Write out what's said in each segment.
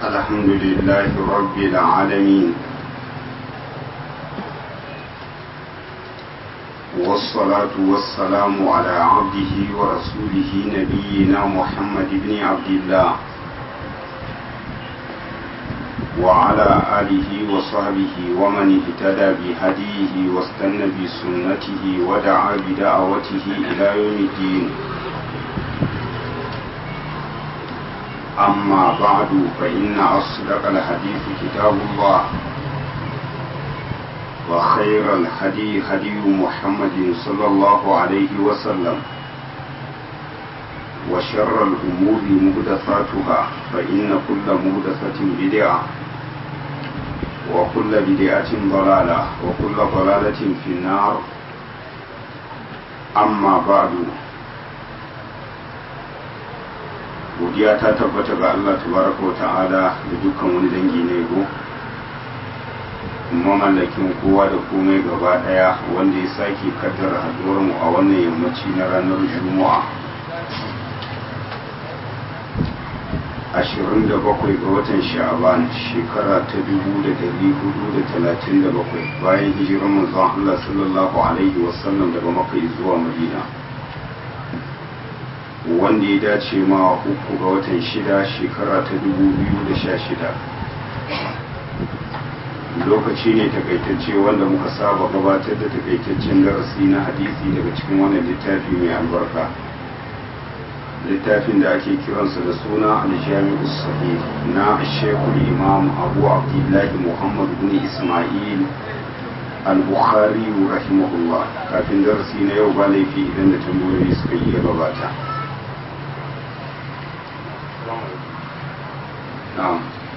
الحمد لله رب العالمين والصلاة والسلام على عبده ورسوله نبينا محمد بن عبد الله وعلى آله وصحبه ومن اهتدى بهديه واستنى بسنته ودعا بدعوته إلى يوم الدين أما بعد فإن أصدق الحديث كتاب الله وخير الهدي هدي محمد صلى الله عليه وسلم وشر الأمور مهدثاتها فإن كل مهدثة بدعة وكل بدعة ضلالة وكل ضلالة في النار أما بعد godiya ta tabbata ga Allah tabaraka wa ta'ala da dukkan wani dangi na yabo mamallakin kowa da komai gaba daya wanda ya sake kaddara haduwar mu a wannan yammaci na ranar juma'a 27 ga watan sha'aban shekara ta 1437 bayan hijirar manzon Allah sallallahu alaihi wasallam daga makka zuwa madina wanda ya dace ma uku ga watan shida shekara ta 2016 lokaci ne takaitacce wanda muka saba gabatar da takaitaccen darasi na hadisi daga cikin wannan littafi mai albarka littafin da ake kiransa da suna aljami'u sahih na shekul imam abu abdullahi muhammad bin ismail al-bukhari rahimahullah kafin darasi na yau ba laifi idan da tambayoyi suka iya gabata na'am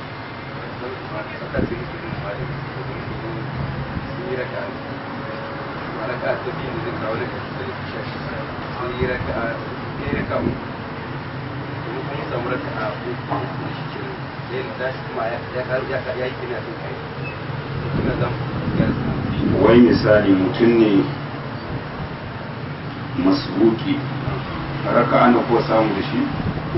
wai misali mutum ne masbuki raka ana ko samu da shi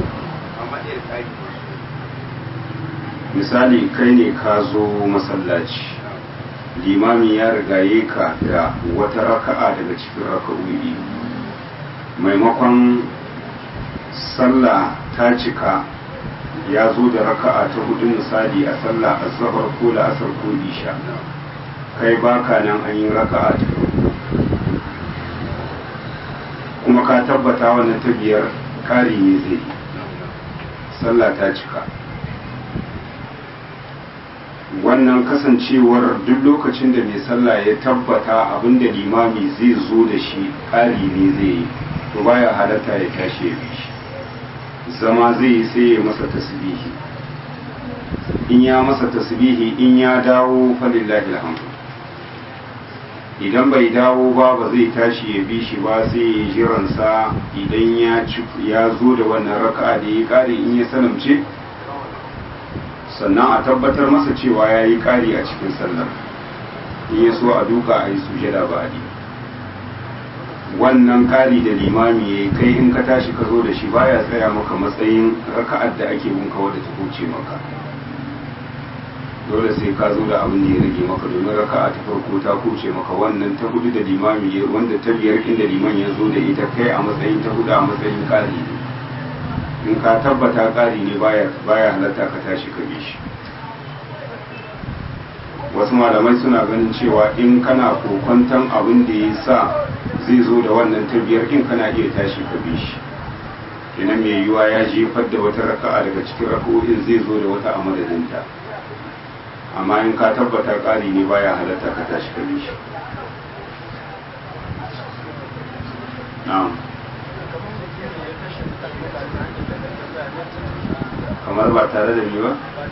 misali kai ne ka zo masallaci limami ya rigaye ka da wata raka'a daga cikin raka'o'i maimakon sallah ta cika ya zo da raka'a ta hudu misali a sallah asabar ko la'asar ko isha kai baka nan an yi raka'a ta kuma ka tabbata wannan ta biyar kari ne zai sallah ta cika wannan kasancewar duk lokacin da mai sallah ya tabbata abinda limami zai zo da shi ƙari ne zai yi to baya halatta ya tashi ya bi shi zama zai yi sai ya masa tasbihi in ya masa tasbihi in ya dawo falillahi alhamdu idan bai dawo ba ba zai tashi ya bi shi ba sai ya jiransa idan ya zo da wannan raka'a da ya ƙare in ya salamce sannan a tabbatar masa cewa ya yi ƙari a cikin sallar in ya so a duka a yi sujada ba a wannan ƙari da limami ya yi kai in ka tashi ka zo da shi baya tsaya maka matsayin raka'ar da ake bin kawo da ta kuce maka dole sai ka zo da abin da ya rage maka domin raka'a ta farko ta kuce maka wannan ta hudu da limami ya wanda ta biyar inda liman ya zo da ita kai a matsayin ta hudu a matsayin ƙari ne in ka tabbata ƙari ne baya halatta ka tashi ka shi wasu malamai suna ganin cewa in kana kokwantan abin da ya sa zai zo da wannan tabiyar in kana iya tashi ka bi shi kenan mai yiwa ya jefar da wata raka'a daga cikin raka'o'in zai zo da wata a madadinta amma in ka tabbata ƙari ne baya halatta ka tashi ka bi shi na'am kamar ba tare da ni ba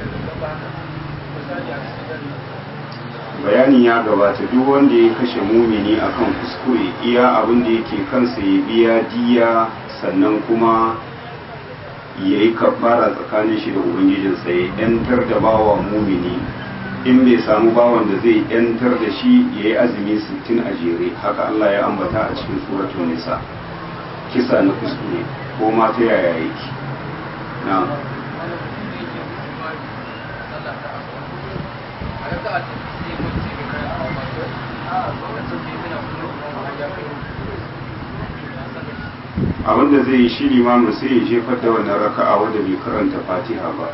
bayanin ya gabata duk wanda ya kashe mumini akan kuskure iya abin da yake kansa ya biya diya sannan kuma ya yi kafara tsakanin shi da ubangijinsa ya yantar da bawa mumini in bai samu bawan da zai yantar da shi ya yi azumi sittin a jere haka Allah ya ambata a cikin suratun nisa kisa na kuskure ko ma ta yaya yake na raka'a ta sai mace ga kayan hawa ba to a lokacin da yana kuma kuma ya kai abin da zai yi shi limamin sai ya jefar da wannan raka'a wanda bai karanta fatiha ba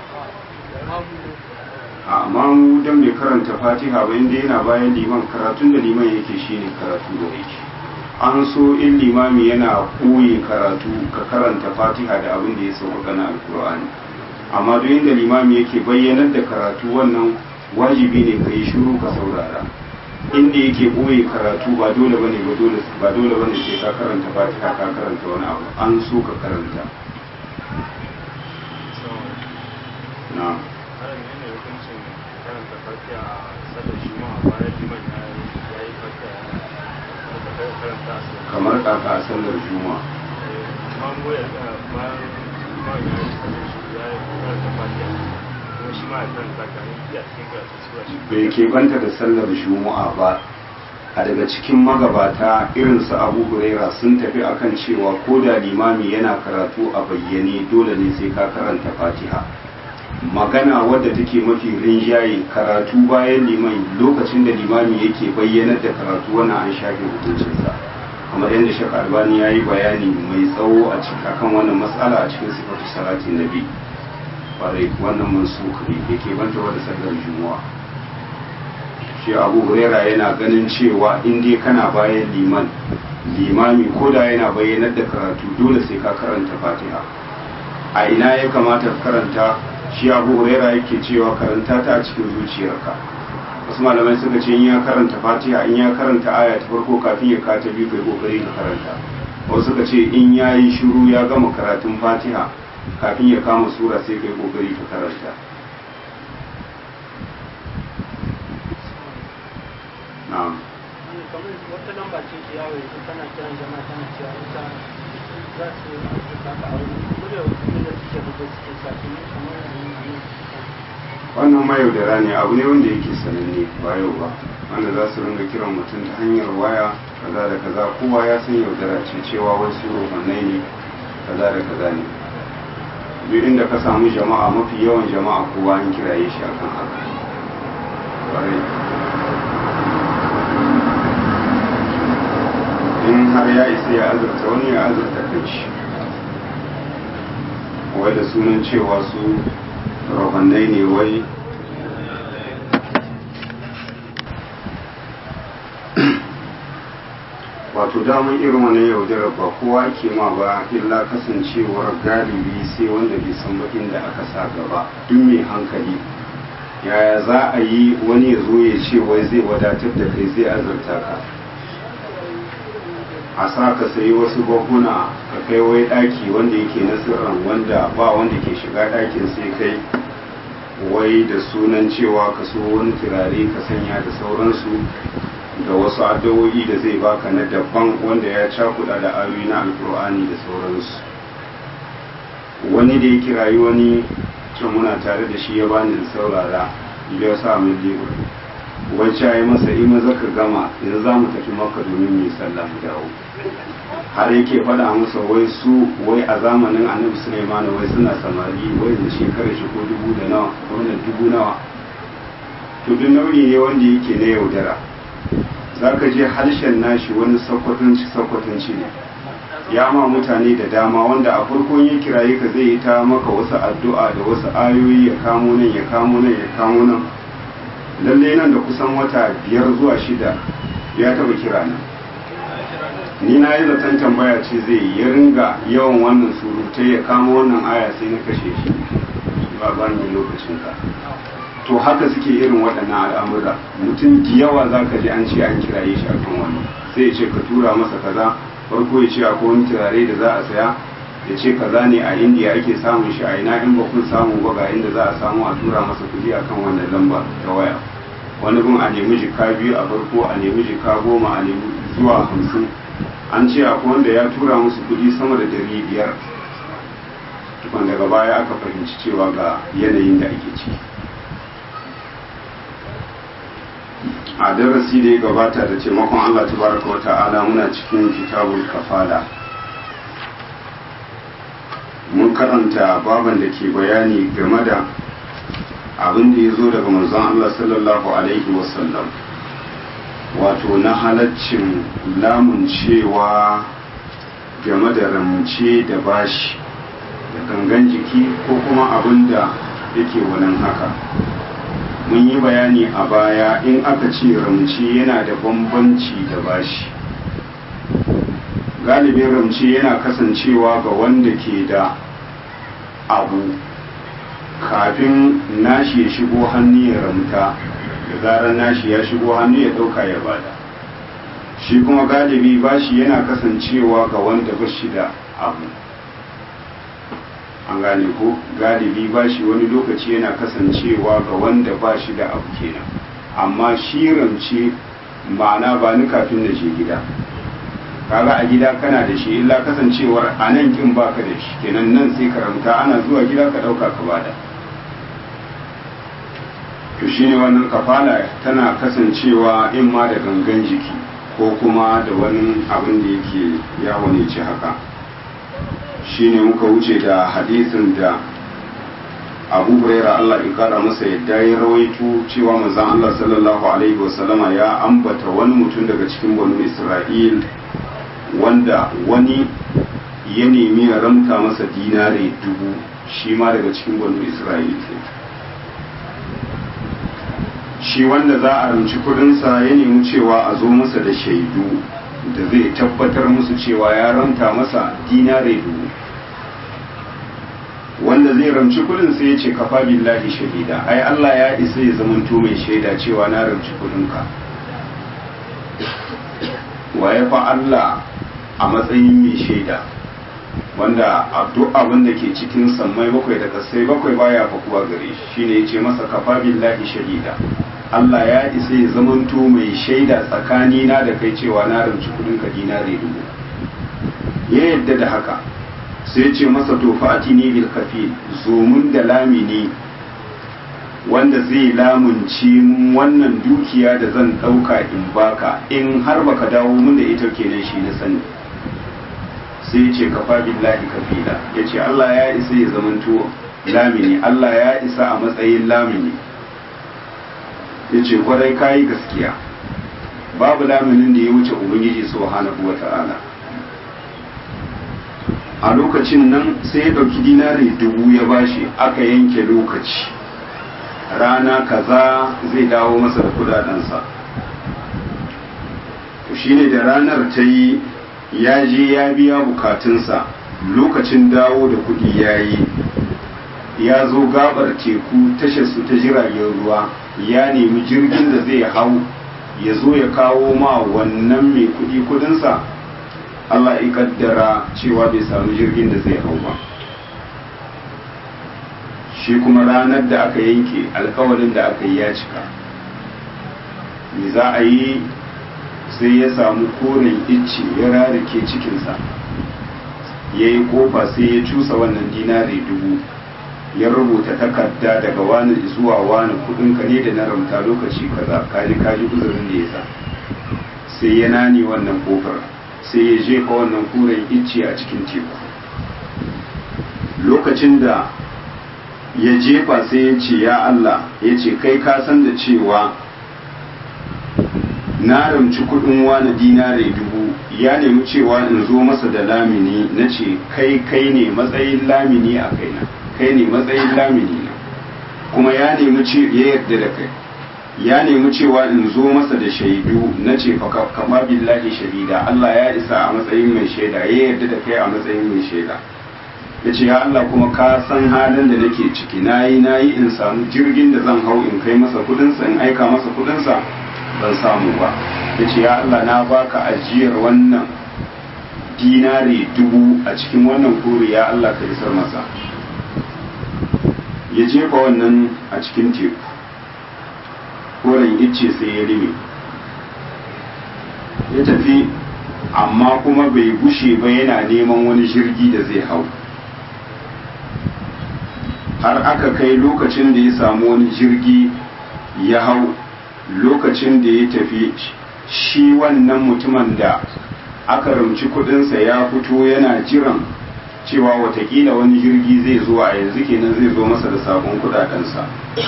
amma mu dan bai karanta fatiha ba inda yana bayan liman karatun da liman yake shine karatu da yake an so in limami yana koyi karatu ka karanta fatiha da abin da ya sauka na alkur'ani amma duk inda limami yake bayyanar da karatu wannan wajibi ne ka yi shiru ka saurara inda yake koyi karatu ba dole bane ba dole ba dole bane sai ka karanta fatiha ka karanta wani abu an so ka karanta na'am kamar kaka a sallar juma'a bai keɓanta da sallar juma'a ba a daga cikin magabata irin su abu huraira sun tafi akan cewa ko da limami yana karatu a bayyane dole ne sai ka karanta fatiha magana wadda take mafi rinjaye karatu bayan liman lokacin da limami yake bayyanar da karatu wannan an shafe hukuncinsa kamar yadda shek albani ya yi bayani mai tsawo a cikin akan wannan matsala a cikin sifatu salatin nabi kwarai wannan mansuk ne da ke banta wadda sallar juma'a shi abu huraira yana ganin cewa in dai kana bayan liman limami ko da yana bayyanar da karatu dole sai ka karanta fatiha a ina ya kamata karanta shi abu huraira yake cewa karanta ta a cikin zuciyarka wasu malamai suka ce in ya karanta fatiha in ya karanta aya ta farko kafin ya kata biyu kai kokari ka karanta wasu suka ce in ya yi shiru ya gama karatun fatiha kafin ya kama sura sai kai kokari ka karanta na'am kamar wata lamba ce ke yawo yanzu tana kiran jama'a tana cewa ita za su yi ta ka aure kuma da wasu da suke buga suke sa su ne kamar yanzu wannan mayaudara ne abu ne wanda yake sananne ba yau ba wanda za su ringa kiran mutum ta hanyar waya kaza da kaza kowa ya san yaudara ce cewa wasu rohannai ne kaza da kaza ne duk inda ka samu jama'a mafi yawan jama'a kowa an kiraye shi akan haka Ƙwarai. in har ya isa ya azurta wani ya azurta kai shi wai da sunan cewa su rahannai ne wai wato damun irin wani yaudarar ba kowa ke ma ba illa kasancewar galibi sai wanda bai san ba inda aka sa gaba duk mai hankali yaya za a yi wani ya zo ya ce wai zai wadatar da kai zai azurta ka a sa ka sayi wasu bahuna ka kai wai daki wanda yake na sirran wanda ba wanda ke shiga dakin sai kai wai da sunan cewa ka so wani turare ka sanya da sauransu da wasu addu'o'i da zai baka na daban wanda ya cakuda da ayoyi na alkur'ani da sauransu wani da ya kirayi wani can muna tare da shi ya bani da saurara ya sa mai lebur wacce ya yi masa ima zaka gama yanzu za mu tafi maka domin mai sallah mu dawo har yake faɗa masa wai su wai a zamanin annabi suleiman wai suna samari wai da shekarar shi ko dubu da nawa wannan dubu nawa to duk nauyi ne wanda yake na yaudara za ka je harshen nashi wani sakwatanci sakwatanci ne ya ma mutane da dama wanda a farkon ya kiraye ka zai yi ta maka wasu addu'a da wasu ayoyi ya kamo nan ya kamo nan ya kamo nan lalle nan da kusan wata biyar zuwa shida ya taba kira nan ni na yi zaton tambaya ce zai yi ya ringa yawan wannan surutai ya kama wannan aya sai na kashe shi ba ba ni lokacin ka to haka suke irin waɗannan al'amura mutum da yawa za ka ji an ce an kiraye shi akan wani sai ya ce ka tura masa kaza farko ya ce akwai wani turare da za a saya ya ce kaza ne a indiya ake samun shi a ina in ba kun samu ba ga inda za a samu a tura masa kuɗi akan wannan lamba ta waya wani gun a nemi jika biyu a farko a nemi jika goma a nemi zuwa hamsin an ce akwai wanda ya tura musu kuɗi sama da dari biyar tukwan daga baya aka fahimci cewa ga yanayin da ake ciki a darasi da ya gabata da taimakon Allah tabaraka wa ta'ala muna cikin kitabul kafala mun karanta baban da ke bayani game da abin da ya zo daga manzon Allah sallallahu alaihi wasallam wato na halaccin lamun cewa game da ramce da bashi da gangan jiki ko kuma abin da yake wannan haka mun yi bayani a baya in aka ce ramce yana da bambanci da bashi galibin ramce yana kasancewa ga wanda ke da abu kafin nashi ya shigo hannu ya ramta da zarar nashi ya shigo hannu ya dauka ya bada shi kuma galibi bashi yana kasancewa ga wanda ba shi da abu an gane ko galibi bashi wani lokaci yana kasancewa ga wanda ba shi da abu kenan amma shi ramce ma'ana ba ni kafin na je gida kaga a gida kana da shi illa kasancewar a nan kin baka da shi kenan nan sai ka ramta ana zuwa gida ka dauka ka bada to shine wannan kafala tana kasancewa in ma da gangan jiki ko kuma da wani abin da yake yawo ne ce haka shine muka wuce da hadisin da abu huraira Allah ya kara masa yadda ya rawaito cewa manzon Allah sallallahu alaihi wasallama ya ambata wani mutum daga cikin banu Isra'il wanda wani ya nemi ya ramta masa dinare dubu shi ma daga cikin banu Isra'il shi wanda za a ramci kudinsa ya nemi cewa a zo masa da shaidu da zai tabbatar musu cewa ya ramta masa dinare dubu wanda zai ramci kudin sai ya ce kafa billahi shahida ai Allah ya isa ya zamanto mai shaida cewa na ramci kudinka waye fa Allah a matsayin mai shaida wanda duk abin da ke cikin sammai bakwai da kasai bakwai baya fakuwa gare shi shine ya ce masa kafa billahi shahida Allah ya isa ya zamanto mai shaida tsakanina da kai cewa na ramci kudinka dinare dubu ya yadda da haka sai ce masa to fati ne bil kafil zomun da lamini wanda zai lamunci wannan dukiya da zan ɗauka in baka in har baka dawo mun da ita kenan shi na sani sai ce kafa billahi kafila ya ce Allah ya isa ya zamanto lamini Allah ya isa a matsayin lamini ya ce kwarai kayi gaskiya babu laminin da ya wuce ubangiji subhanahu wa ta'ala a lokacin nan sai ya ɗauki dinari dubu ya bashi aka yanke lokaci rana kaza zai dawo masa da kudadensa to shine da ranar ta yi ya je ya biya bukatunsa lokacin dawo da kudi ya yi ya zo gabar teku tashar su ta jiragen ruwa ya nemi jirgin da zai hau ya zo ya kawo ma wannan mai kudi kudinsa Allah ya kaddara cewa bai samu jirgin da zai hau ba shi kuma ranar da aka yanke alkawarin da aka yi ya cika me za a yi sai ya samu koren icce ya rarike cikinsa ya yi kofa sai ya cusa wannan dinari dubu ya rubuta takarda daga wani zuwa wani kudinka ne da na ramta lokaci kaza kaji kaji uzurin da ya sa sai ya nani wannan kofar sai ya jefa wannan kuren icce a cikin teku lokacin da ya jefa sai ya ce ya Allah ya ce kai ka san da cewa na ramci kudin wani dinare dubu ya nemi cewa in zo masa da lamini na ce kai kai ne matsayin lamini a kaina kai ne matsayin lamini na kuma ya nemi ce ya yarda da kai ya nemi cewa in zo masa da shaidu na ce kama billahi shahida Allah ya isa a matsayin mai shaida ya yarda da kai a matsayin mai shaida ya ce ya Allah kuma ka san halin da nake ciki na yi na yi in samu jirgin da zan hau in kai masa kudinsa in aika masa kudinsa ban samu ba ya ce ya Allah na baka ajiyar wannan dinari dubu a cikin wannan kore ya Allah ka isar masa ya jefa wannan a cikin teku koren icce sai ya rime ya tafi amma kuma bai gushe ba yana neman wani jirgi da zai hau har aka kai lokacin da ya samu wani jirgi ya hau lokacin da ya tafi shi wannan mutumin da aka rumci kudinsa ya fito yana jiran cewa watakila wani jirgi zai zo a yanzu kenan zai zo masa da sabon kudadensa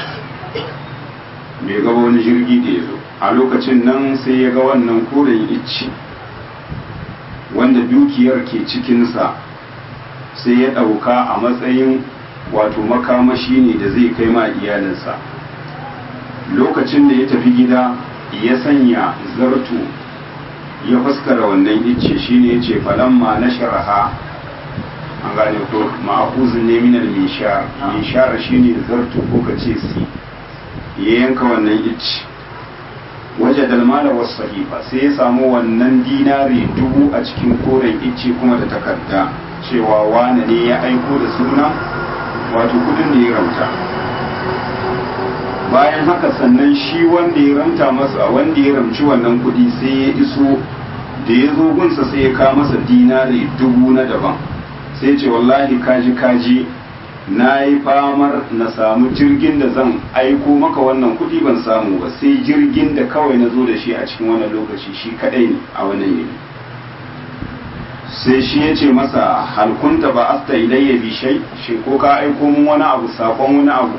bai ga wani jirgi da ya zo a lokacin nan sai ya ga wannan koren icci wanda dukiyar ke cikinsa sai ya ɗauka a matsayin wato makamashi ne da zai kai ma iyalinsa lokacin da ya tafi gida ya sanya zartu ya fuskara wannan icce shine ya ce falamma na sharaha an gane ko ma'akuzin ne minal mishar mishar shine zartu ko ka ce si ya yanka wannan icce waje dalmala wasu sahifa sai ya samu wannan dinari dubu a cikin koren icce kuma da takarda cewa wane ne ya aiko da suna wato kudin da ya ramta bayan haka sannan shi wanda ya ramta masa wanda ya ramci wannan kudi sai ya iso da ya zo gunsa sai ya kawo masa dinari dubu na daban sai ce wallahi kaji kaji na yi famar na samu jirgin da zan aiko maka wannan kudi ban samu ba sai jirgin da kawai na zo da shi a cikin wannan lokaci shi kadai ne a wannan yini sai shi ya ce masa halkunta ba asta ilayya bi shai shi ko ka aiko mun wani abu sakon wani abu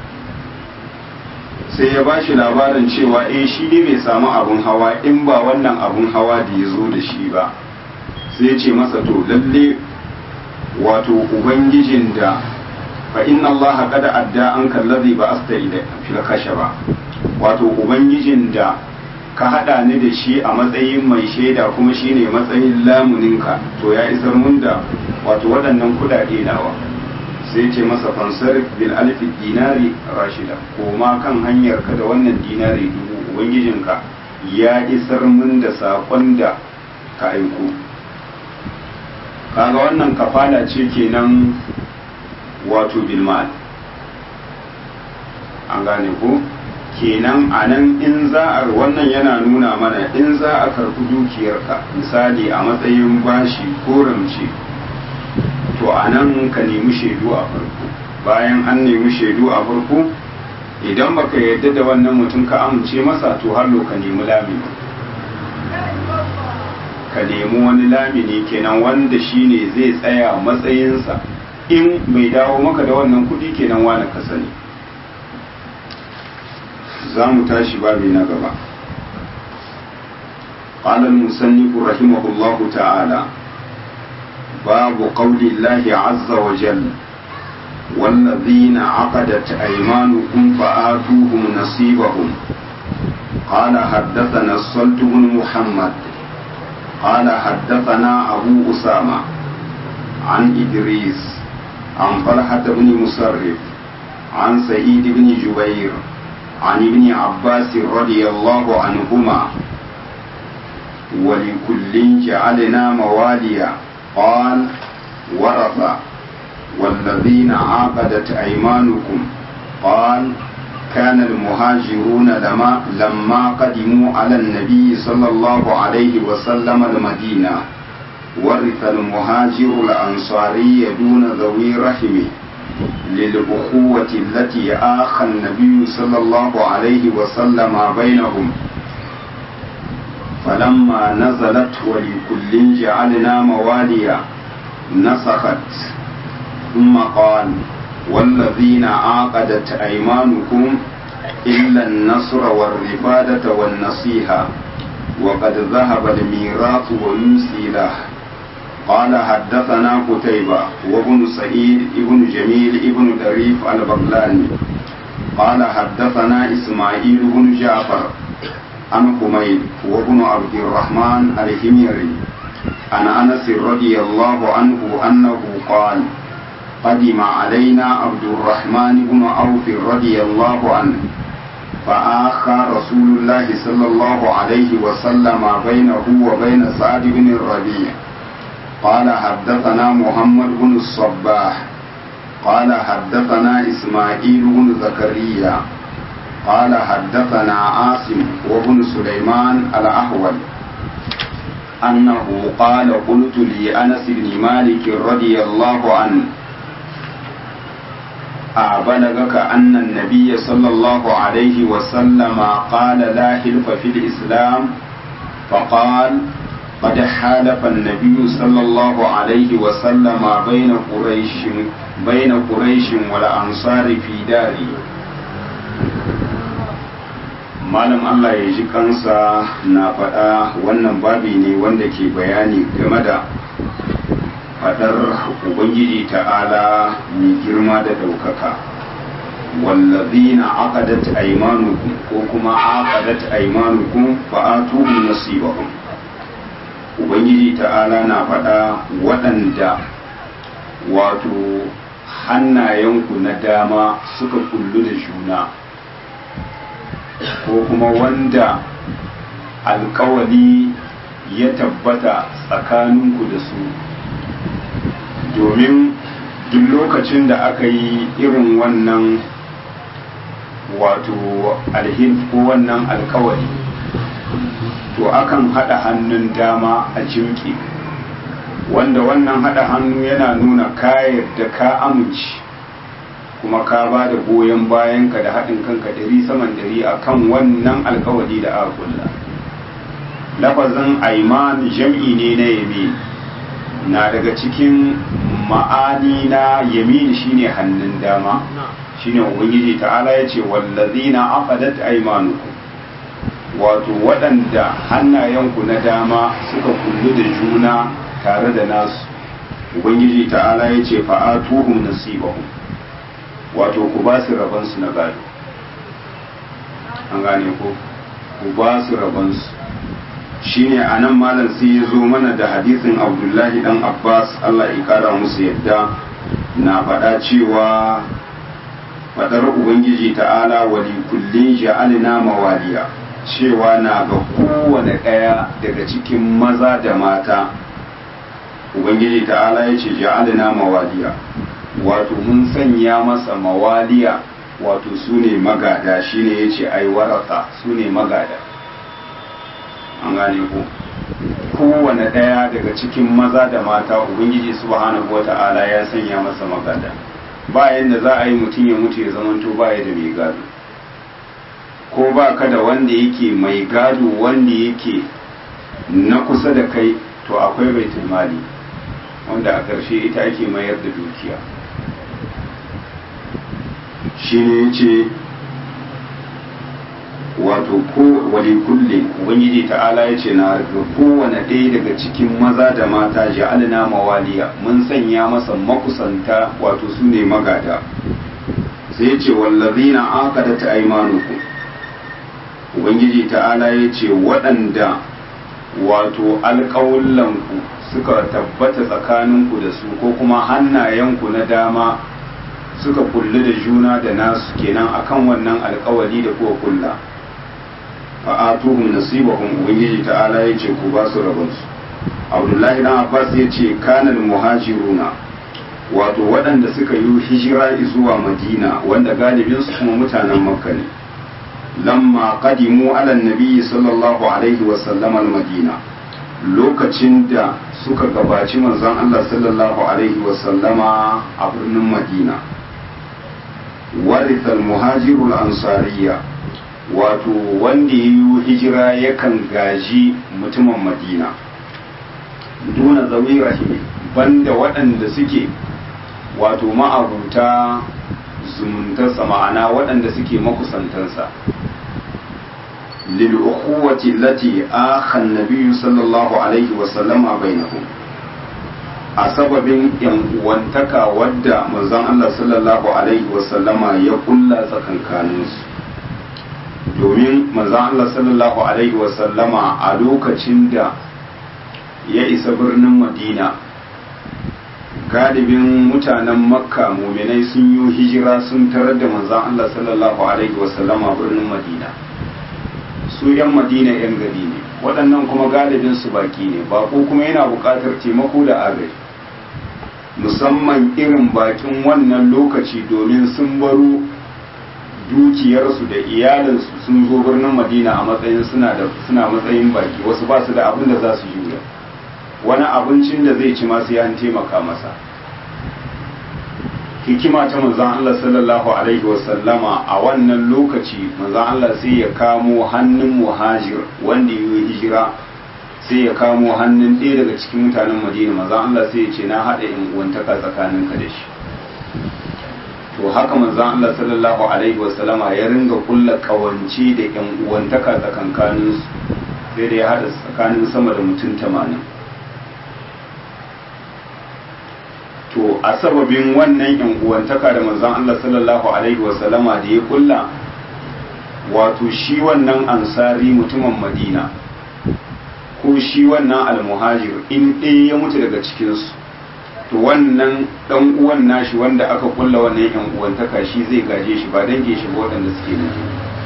sai ya bashi labarin cewa eh shi ne bai samu abun hawa in ba wannan abun hawa da ya zo da shi ba sai ya ce masa to lalle wato ubangijin da fa inna allaha qad adda an kallazi ba asta ila fil ba wato ubangijin da ka hada ni da shi a matsayin mai shaida kuma shine matsayin lamuninka to ya isar mun da wato waɗannan kudade nawa sai ce masa fansar bil alfi dinari rashida koma kan hanyar ka da wannan dinari dubu ubangijinka ya isar mun da sakon da ka aiko kaga wannan kafala ce kenan wato bilmal an gane ko kenan a nan in za a wannan yana nuna mana in za a karɓi dukiyarka misali a matsayin bashi ko ramce to a nan ka nemi shaidu a farko bayan an nemi shaidu a farko idan baka yarda da wannan mutum ka amince masa to hallo ka nemi lamini ka nemi wani lamini kenan wanda shine zai tsaya matsayinsa in bai dawo maka da wannan kudi kenan wani ka sani za mu tashi babi na gaba قال المصنف رحمه الله تعالى باب قول الله عز وجل والذين عقدت أيمانكم فآتوهم نصيبهم قال حدثنا الصلت بن محمد قال حدثنا أبو أسامة عن إدريس عن طلحة بن مسرف عن سعيد بن جبير عن ابن عباس رضي الله عنهما ولكل جعلنا مواليا قال ورث والذين عاقدت أيمانكم قال كان المهاجرون لما, لما قدموا على النبي صلى الله عليه وسلم المدينة ورث المهاجر الأنصاري دون ذوي رحمه للأخوة التي آخى النبي صلى الله عليه وسلم بينهم فلما نزلت ولكل جعلنا مواليا نسخت ثم قال والذين عاقدت أيمانكم إلا النصر والرفادة والنصيحة وقد ذهب الميراث ويوصي له قال حدثنا قتيبة وابن سعيد ابن جميل ابن دريف البغلاني قال حدثنا إسماعيل بن جعفر عن حميد وابن عبد الرحمن الحميري عن أنس رضي الله عنه أنه قال قدم علينا عبد الرحمن بن عوف رضي الله عنه فآخى رسول الله صلى الله عليه وسلم بينه وبين سعد بن الربيع قال حدثنا محمد بن الصباح قال حدثنا إسماعيل بن زكريا قال حدثنا عاصم وابن سليمان الأحول أنه قال قلت لأنس بن مالك رضي الله عنه أبلغك أن النبي صلى الله عليه وسلم قال لا حلف في الإسلام فقال قد حالف النبي صلى الله عليه وسلم بين قريش بين قريش والأنصار في داري malam Allah ya ji kansa na faɗa wannan babi ne wanda ke bayani game da faɗar Ubangiji ta'ala mai girma da ɗaukaka wallazina aqadat aymanukum ko kuma aqadat aymanukum fa'atuhum nasibahum Ubangiji ta'ala na faɗa waɗanda wato hannayenku na dama suka kullu da juna ko kuma wanda alkawali ya tabbata tsakaninku da su domin duk lokacin da aka yi irin wannan wato alhin ko wannan alkawali to akan haɗa hannun dama a jimki wanda wannan haɗa hannu yana nuna kayar da ka amince kuma ka ba da goyon bayanka da haɗin kanka dari saman dari a kan wannan alkawari da aka kulla lafazin aiman jam'i ne na yamin na daga cikin ma'ani na yamin shine hannun dama shine ubangiji ta'ala ya ce wallazina aqadat aymanukum wato waɗanda hannayenku na dama suka kullu da juna tare da nasu ubangiji ta'ala ya ce fa'atuhum nasibahum wato ku ba su rabansu na gado an gane ko ku ba su rabansu shine a nan malam sai ya zo mana da hadisin abdullahi dan abbas allah ya kara musu yadda na faɗa cewa faɗar ubangiji ta'ala wali kullin ja'alna mawaliya cewa na ga kowane ɗaya daga cikin maza da mata ubangiji ta'ala ya ce ja'alna mawaliya wato mun sanya masa mawaliya wato su ne magada shine ya ce ai waraka su ne magada an gane ku kowane ɗaya daga cikin maza da mata ubangiji subhanahu wa ta'ala ya sanya masa magada bayan da za a yi mutum ya mutu ya zamanto baya da mai gado ko ba ka da wanda yake mai gado wanda yake na kusa da kai to akwai baitul mali wanda a ƙarshe ita ake mayar da dukiya shi ne ce wato ko wali kulle ubangiji ta'ala ya ce na ga kowane ɗaya daga cikin maza da mata ja'alna mawaliya mun sanya masa makusanta wato su ne magada sai ce wallazina aqadat aymanukum ubangiji ta'ala ya ce waɗanda wato alƙawullanku suka tabbata tsakaninku da su ko kuma hannayenku na dama suka kulli da juna da nasu kenan akan wannan alkawali da kuwa kulla fa'atuhum nasibahum ubangiji ta'ala ya ce ku ba su rabonsu abdullahi dan abbas ya ce kanal muhajiruna wato waɗanda suka yi hijira zuwa madina wanda galibin su kuma mutanen makka ne lamma qadimu ala nabi sallallahu alaihi wa sallam al madina lokacin da suka gabaci manzon Allah sallallahu alaihi wa sallama a birnin madina warithal muhajirul ansariya wato wanda ya yi hijira yakan gaji mutumin madina duna zawi rahimi banda waɗanda suke wato ma'abuta zumuntarsa ma'ana waɗanda suke makusantansa lil'ukuwati lati akhan nabiyyu sallallahu alaihi wasallama bainahum a sababin yan uwantaka wadda manzon Allah sallallahu alaihi wasallama ya kulla tsakankaninsu domin manzon Allah sallallahu alaihi wasallama a lokacin da ya isa birnin Madina galibin mutanen makka muminai sun yi hijira sun tarar da manzon Allah sallallahu alaihi wasallama birnin Madina su 'yan madina 'yan gari ne waɗannan kuma galibin su baki ne bako kuma yana buƙatar taimako da agaji musamman irin bakin wannan lokaci domin sun baro dukiyarsu da iyalinsu sun zo birnin madina a matsayin suna da suna matsayin baki wasu ba su da abin da za su jura wani abincin da zai ci masu yan taimaka masa hikima ta manzan Allah sallallahu alaihi wasallama a wannan lokaci manzan Allah sai ya kamo hannun muhajir wanda yi hijira sai ya kamo hannun ɗaya daga cikin mutanen madina manzan Allah sai ya ce na haɗa in uwantaka tsakaninka da shi to haka manzan Allah sallallahu alaihi wasallama ya ringa kulla kawance da yan uwantaka tsakankanin su sai da ya haɗa tsakanin sama da mutum tamanin to a sababin wannan yan uwantaka da manzan Allah sallallahu alaihi wasallama da ya kulla wato shi wannan ansari mutumin madina ko shi wannan almuhajir in ɗaya ya mutu daga cikinsu to wannan ɗan uwan nashi wanda aka kulla wannan yan uwantaka shi zai gaje shi ba dange shi ba waɗanda suke mutu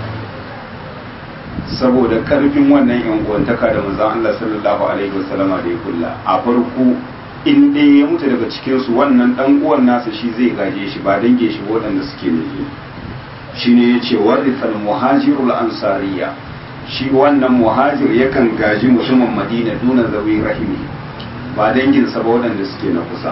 saboda ƙarfin wannan yan uwantaka da manzon Allah sallallahu alaihi wasallama da ya kulla a farko in ɗaya ya mutu daga cikinsu wannan ɗan uwan nasa shi zai gaje shi ba dange shi ba waɗanda suke mutu shine yace warithal muhajirul ansariya shi wannan muhajir yakan gaji mutumin madina duna zawi rahimi ba danginsa ba waɗanda suke na kusa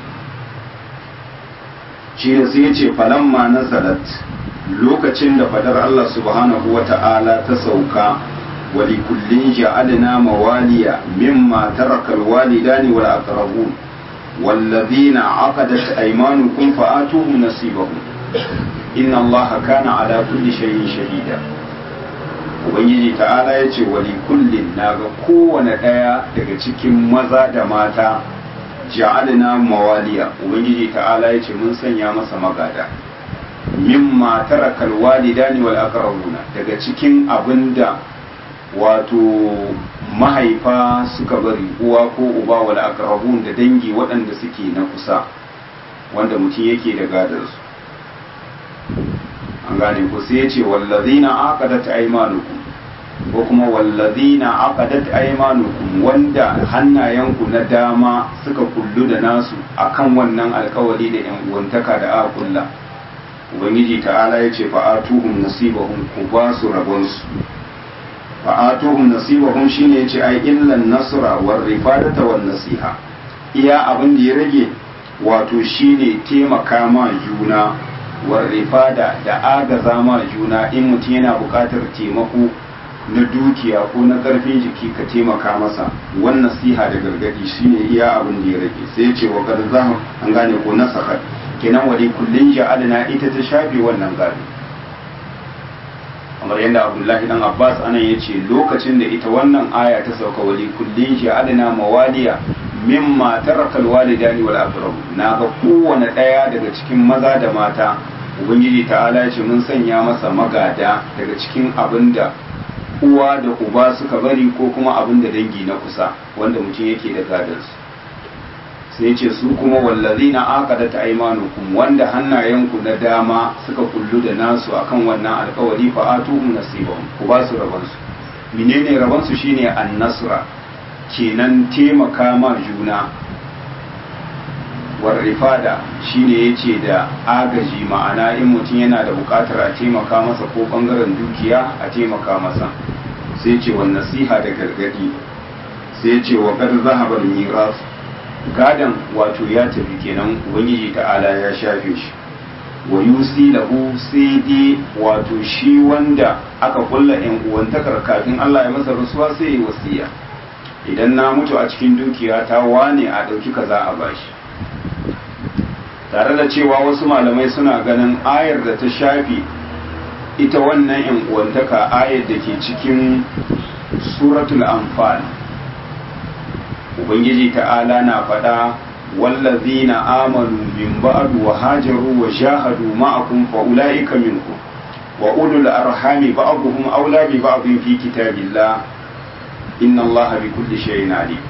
shi da sai yace falamma nazalat lokacin da fadar Allah subhanahu wa ta'ala ta sauka wali kullin ja'alna mawaliya mimma taraka alwalidani wal aqrabun والذين عقدت أيمانكم فآتوهم نصيبهم inna allaha kana ala kulli shay'in shahida ubangiji ta'ala ya ce wali kullin naga kowane ɗaya daga cikin maza da mata ja'alna mawaliya ubangiji ta'ala ya ce mun sanya masa magada mimma taraka alwalidani wal aqrabuna daga cikin abinda wato mahaifa suka bari uwa ko uba wal aqrabun da dangi waɗanda suke na kusa wanda mutum yake da gadarsu an gane ku sai ya ce wallazina aqadat aymanukum ko kuma wallazina aqadat aymanukum wanda hannayenku na dama suka kullu da nasu akan wannan alkawari da yan uwantaka da aka kulla ubangiji ta'ala ya ce fa'atuhum nasibahum ku ba su rabon su fa'atuhum nasibahum shine yace ai illan nasra war rifadata wan nasiha iya abin da ya rage wato shine taimaka ma juna warrifada da agaza ma juna in mutum yana buƙatar taimako na dukiya ko na ƙarfin jiki ka taimaka masa wannan nasiha da gargadi shine iya abin da ya rage sai ya ce wa kad zahar an gane ko nasakat kenan wali kullin ja'alna ita ta shafe wannan gado kamar yadda abdullahi dan abbas anan ya ce lokacin da ita wannan aya ta sauka wali kullin ja'alna mawaliya mimma tarakal walidani wal aqrab na ga kowane ɗaya daga cikin maza da mata ubangiji ta'ala ya ce mun sanya masa magada daga cikin abin da uwa da uba suka bari ko kuma abin da dangi na kusa wanda mutum yake da gadansu sai ce su kuma wallazina aqadat aymanukum wanda hannayenku na dama suka kullu da nasu akan wannan alkawari fa atuhum nasibahum ku ba su rabansu menene rabansu shine an-nasra kenan taimaka ma juna warrifada shine yace da agaji ma'ana in mutum yana da bukatar a taimaka masa ko bangaren dukiya a taimaka masa sai ce wa nasiha da gargadi sai ce wa qad zahaba al-miras gadan wato ya tafi kenan ubangiji ta'ala ya shafe shi wa yusi lahu sai dai wato shi wanda aka kulla yan uwantakar kafin Allah ya masa rasuwa sai ya wasiya idan na mutu a cikin dukiya ta wane a ɗauki kaza a bashi tare da cewa wasu malamai suna ganin ayar da ta shafi ita wannan yan uwantaka ayar da ke cikin suratul anfal ubangiji ta'ala na faɗa wallazina amanu min ba'du wa hajaru wa jahadu ma'akum fa ulaika minkum wa ulul arhami ba'dhum awla bi ba'dhin fi kitabillah inna allaha bi kulli shay'in alim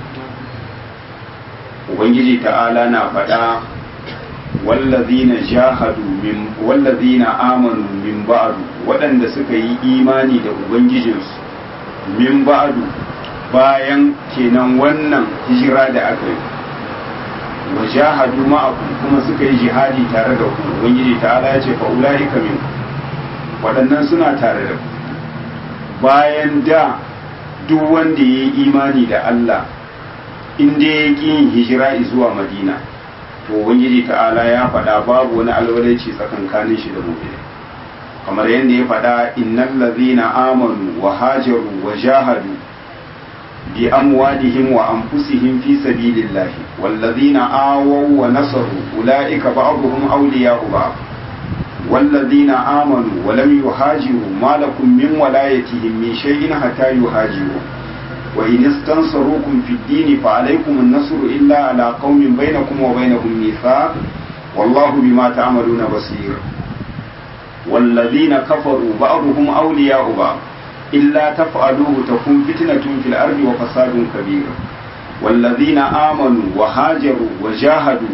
ubangiji ta'ala na faɗa wallazina jahadu min wallazina amanu min ba'du waɗanda suka yi imani da ubangijinsu min ba'du bayan kenan wannan hijira da aka yi wa jahadu ma'akum kuma suka yi jihadi tare da ku ubangiji ta'ala ya ce fa ulaika min waɗannan suna tare da ku bayan da duk wanda ya yi imani da Allah in dai ya ƙi yin hijira zuwa Madina to ubangiji ta'ala ya faɗa babu wani alwalaici tsakankanin shi da mu'mini kamar yadda ya faɗa innal ladzina amanu wa hajaru wa jahadu بأموالهم وأنفسهم في سبيل الله والذين آووا ونصروا أولئك بعضهم أولياء بعض والذين آمنوا ولم يهاجروا ما لكم من ولايتهم من شيء حتى يهاجروا وإن استنصروكم في الدين فعليكم النصر إلا على قوم بينكم وبينهم ميثاق والله بما تعملون بصير والذين كفروا بعضهم أولياء بعض إلا تفعلوه تكون فتنة في الأرض وفساد كبير والذين آمنوا وهاجروا وجاهدوا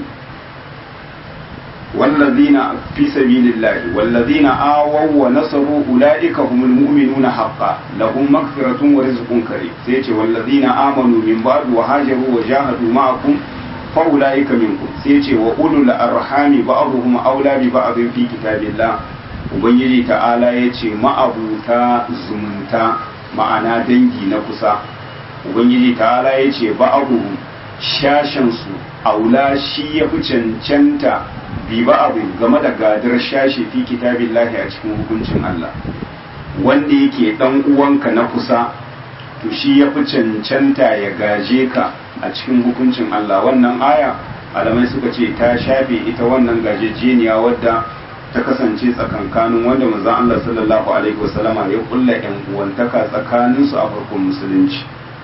والذين في سبيل الله والذين آووا ونصروا أولئك هم المؤمنون حقا لهم مغفرة ورزق كريم سيتي والذين آمنوا من بعد وهاجروا وجاهدوا معكم فأولئك منكم سيتي وأولو الأرحام بعضهم أولى ببعض في كتاب الله ubangiji ta'ala ya ce ma'abuta zumunta ma'ana dangi na kusa ubangiji ta'ala ya ce ba'abu shashensu aula shi ya fi cancanta bi ba'abu game da gadar shashe fi kitabin lahi a cikin hukuncin Allah wanda yake dan uwanka na kusa to shi ya fi cancanta ya gaje ka a cikin hukuncin Allah wannan aya alamai suka ce ta shafe ita wannan gajejeniya wadda ta kasance tsakankanin wanda manzon Allah sallallahu alaihi wasallama ya kulla yan uwantaka tsakanin su a farkon musulunci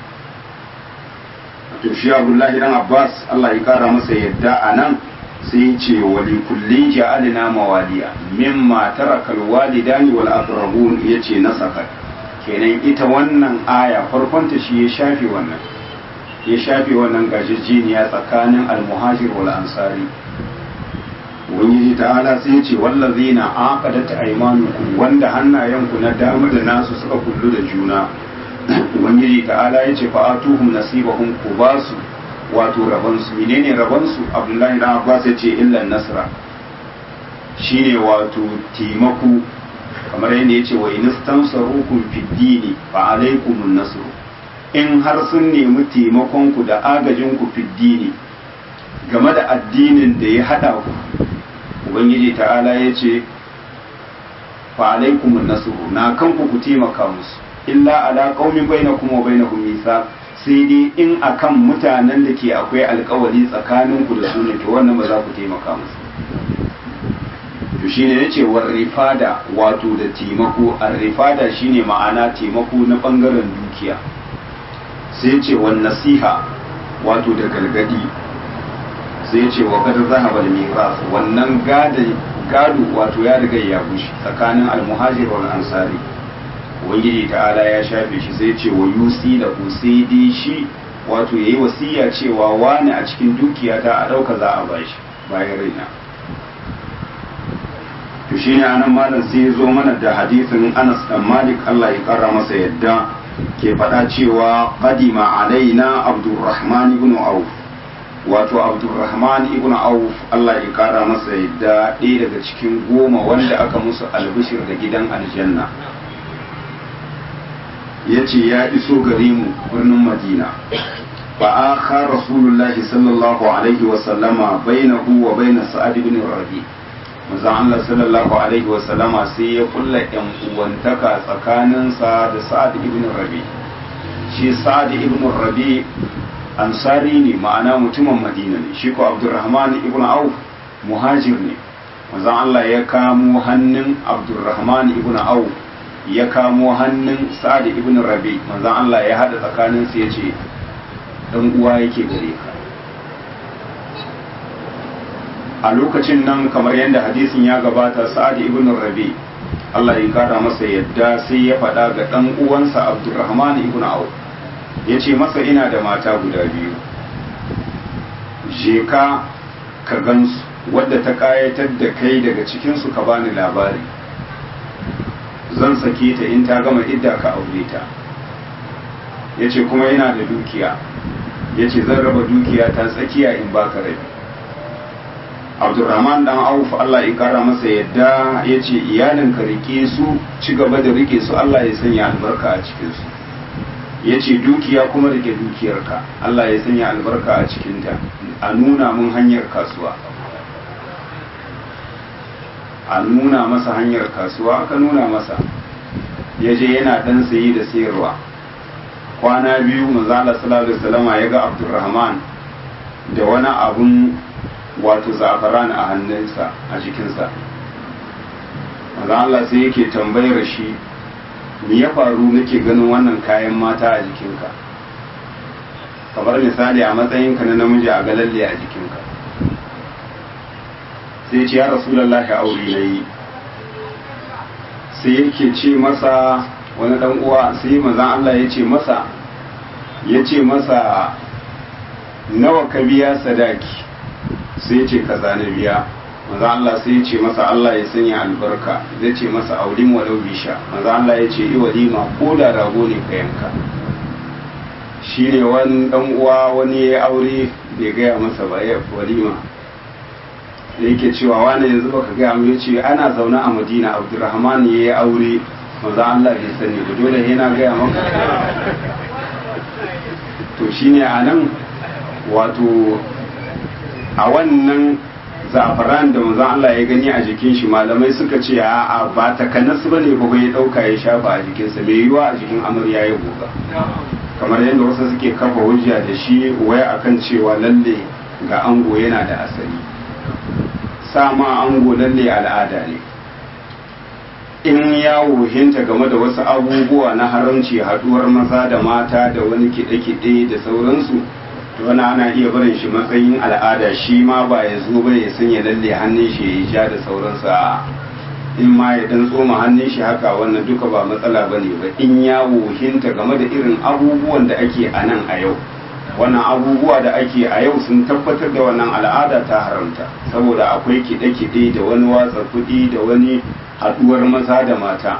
to shi Abdullahi dan Abbas Allah ya kara masa yadda anan sai ya ce wa li kullin ja'alna mawaliya mimma taraka alwalidani wal aqrabun yace nasaka kenan ita wannan aya farkon ta shi ya shafe wannan ya shafe wannan gajejeniya tsakanin almuhajir wal ansari ubangiji ta'ala sai ce wallazi na aqadat aymanukum wanda hannayenku na dama da nasu suka kullu da juna ubangiji ta'ala ya ce fa atuhum nasibahum ku basu wato raban su menene raban su abdullahi dan abbas ya ce illan nasra shine wato taimako kamar yadda ya ce wa inistansarukum fid dini fa alaykumun nasru in har sun nemi taimakon ku da agajin ku fid dini game da addinin da ya hada ku ubangiji ta'ala ya ce fa alaikumun nasru na kanku ku taimaka musu illa ala qaumin bainakum wa bainahum mithaq sai dai in akan mutanen da ke akwai alkawari tsakanin ku da su ne to wannan ba za ku taimaka musu to shine yace war rifada wato da taimako ar rifada shine ma'ana taimako na bangaren dukiya sai ce wan nasiha wato da galgadi sai ce wa kada zahaba miras wannan gado wato ya riga ya bushe tsakanin almuhajir wal ansari ubangiji ta'ala ya shafe shi sai ce wa yusi da ku sai dai shi wato yayi wasiya cewa wani a cikin dukiya ta a dauka za a bashi bayan raina to shine anan malam sai ya zo mana da hadisin Anas dan Malik Allah ya kara masa yadda ke faɗa cewa qadima alaina Abdurrahman ibn Auf wato abdulrahman ibn auf Allah ya kara masa yadda ɗaya daga cikin goma wanda aka musu albishir da gidan aljanna ya ce ya iso gare mu birnin madina fa aka rasulullahi sallallahu alaihi wa sallama bainahu wa baina sa'ad ibn rabi manzon Allah sallallahu alaihi wa sallama sai ya kulla yan uwantaka tsakaninsa da sa'ad ibn rabi shi sa'ad ibn rabi ansari ne ma'ana mutumin madina ne shi ko abdurrahman ibn auf muhajir ne manzon Allah ya kamo hannun abdurrahman ibn auf ya kamo hannun sa'ad ibn rabi manzon Allah ya hada tsakanin su yace dan uwa yake gare ka a lokacin nan kamar yadda hadisin ya gabata sa'ad ibn rabi Allah ya kara masa yadda sai ya faɗa ga dan uwansa abdurrahman ibn auf ya ce masa ina da mata guda biyu je ka ka gansu wadda ta kayatar da kai daga cikinsu ka bani labari zan sake ta in ta gama idda ka aure ta ya ce kuma yana da dukiya ya ce zan raba dukiya ta tsakiya in baka rabi abdurrahman dan auf allah ya kara masa yadda ya ce iyalinka rike su ci gaba da rike su allah ya sanya albarka a cikinsu ya ce dukiya kuma rike dukiyarka Allah ya sanya albarka a cikinta a nuna mun hanyar kasuwa a nuna masa hanyar kasuwa aka nuna masa ya je yana ɗan sayi da sayarwa kwana biyu manzo Allah sallallahu alaihi wasallam ya ga Abdurrahman da wani abun wato zafaran a hannunsa a jikinsa manzo Allah sai yake tambayar shi me ya faru nake ganin wannan kayan mata a jikinka kamar misali a matsayinka na namiji a galalle a jikinka sai ce ya rasulullahi aure na yi sai yake ce masa wani dan uwa sai manzon Allah ya ce masa ya ce masa nawa ka biya sadaki sai ya ce kaza na biya manzon Allah sai ya ce masa Allah ya sanya albarka zai ce masa aulim walau bisha manzon Allah ya ce i walima ko da rago ne ka yanka shi ne wani dan uwa wani ya aure bai gaya masa ba ya walima da yake cewa wani yanzu baka gaya mu yace ana zaune a Madina Abdurrahman ya yi aure manzo Allah bai sani ba dole yana gaya maka to shine anan wato a wannan zafaran da manzo Allah ya gani a jikin shi malamai suka ce a ba ta kanas bane ba ya dauka ya shafa a jikinsa mai yiwa a jikin amarya ya goga kamar yadda wasu suke kafa hujja da shi waya akan cewa lalle ga ango yana da asali sama ango lalle al'ada ne in ya wuhinta game da wasu abubuwa na haramci haduwar maza da mata da wani kiɗe-kiɗe da sauransu to wani ana iya barin shi matsayin al'ada shi ma ba ya zo ba ya sanya lalle hannun shi ya yi ja da sauransa in ma ya dan tsoma hannun shi haka wannan duka ba matsala ba ne ba in ya wuhinta game da irin abubuwan da ake a nan a yau wannan abubuwa da ake a yau sun tabbatar da wannan al'ada ta haramta saboda akwai kiɗe-kiɗe da wani watsa kuɗi da wani haɗuwar maza da mata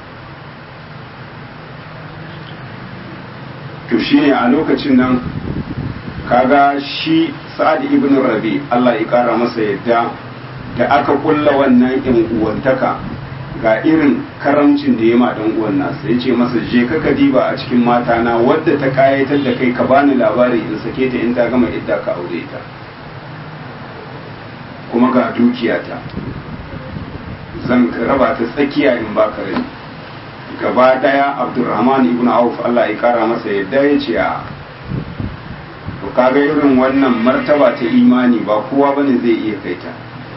to shine a lokacin nan kaga shi sa'ad ibn rabi Allah ya ƙara masa yadda da aka kulla wannan yan uwantaka ga irin karamcin da ya ma dan uwan nasa ya ce masa je ka diba a cikin mata na wadda ta kayatar da kai ka bani labari in sake ta in ta gama idda ka aure ta kuma ga dukiyata zan raba ta tsakiya in baka rai gaba daya abdurrahman ibn auf Allah ya kara masa yadda ya ce a to kaga irin wannan martaba ta imani ba kowa bane zai iya kaita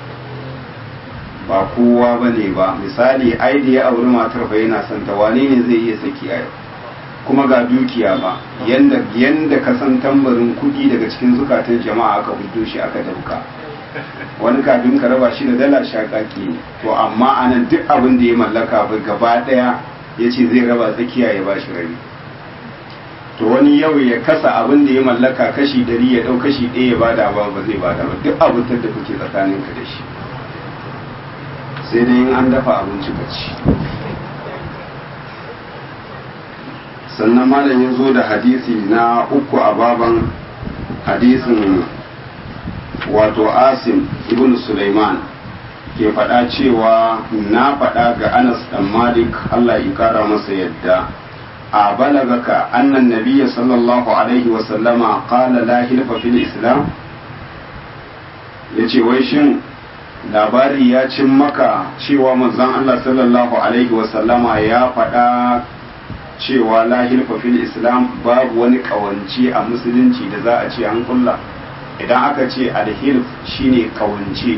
ba kowa ba ne ba misali ai da ya auri matar fa yana son ta wane ne zai iya saki a kuma ga dukiya ba yanda yanda ka san tambarin kuɗi daga cikin zukatan jama'a aka hudo shi aka dauka wani kafin ka raba shi da dala shakaki ne to amma anan duk abin da ya mallaka ba gaba daya ya ce zai raba tsakiya ya ba shi rabi to wani yau ya kasa abin da ya mallaka kashi dari ya dau kashi ɗaya ya bada ba ba zai bada ba duk abin da kuke tsakaninka da shi sai dai in an dafa abinci ka ci sannan malam ya zo da hadisi na uku a baban hadisin wato asim ibn Sulaiman ke faɗa cewa na faɗa ga anas dan malik allah ya kara masa yadda a balagaka annan nabiyya sallallahu alaihi wasallama qala la hilfa fil islam yace wai shin labari ya cin maka cewa manzon Allah sallallahu alaihi wasallama ya faɗa cewa la hilfa fil islam babu wani kawance a musulunci da za a ce an kulla idan aka ce alhilf shine kawance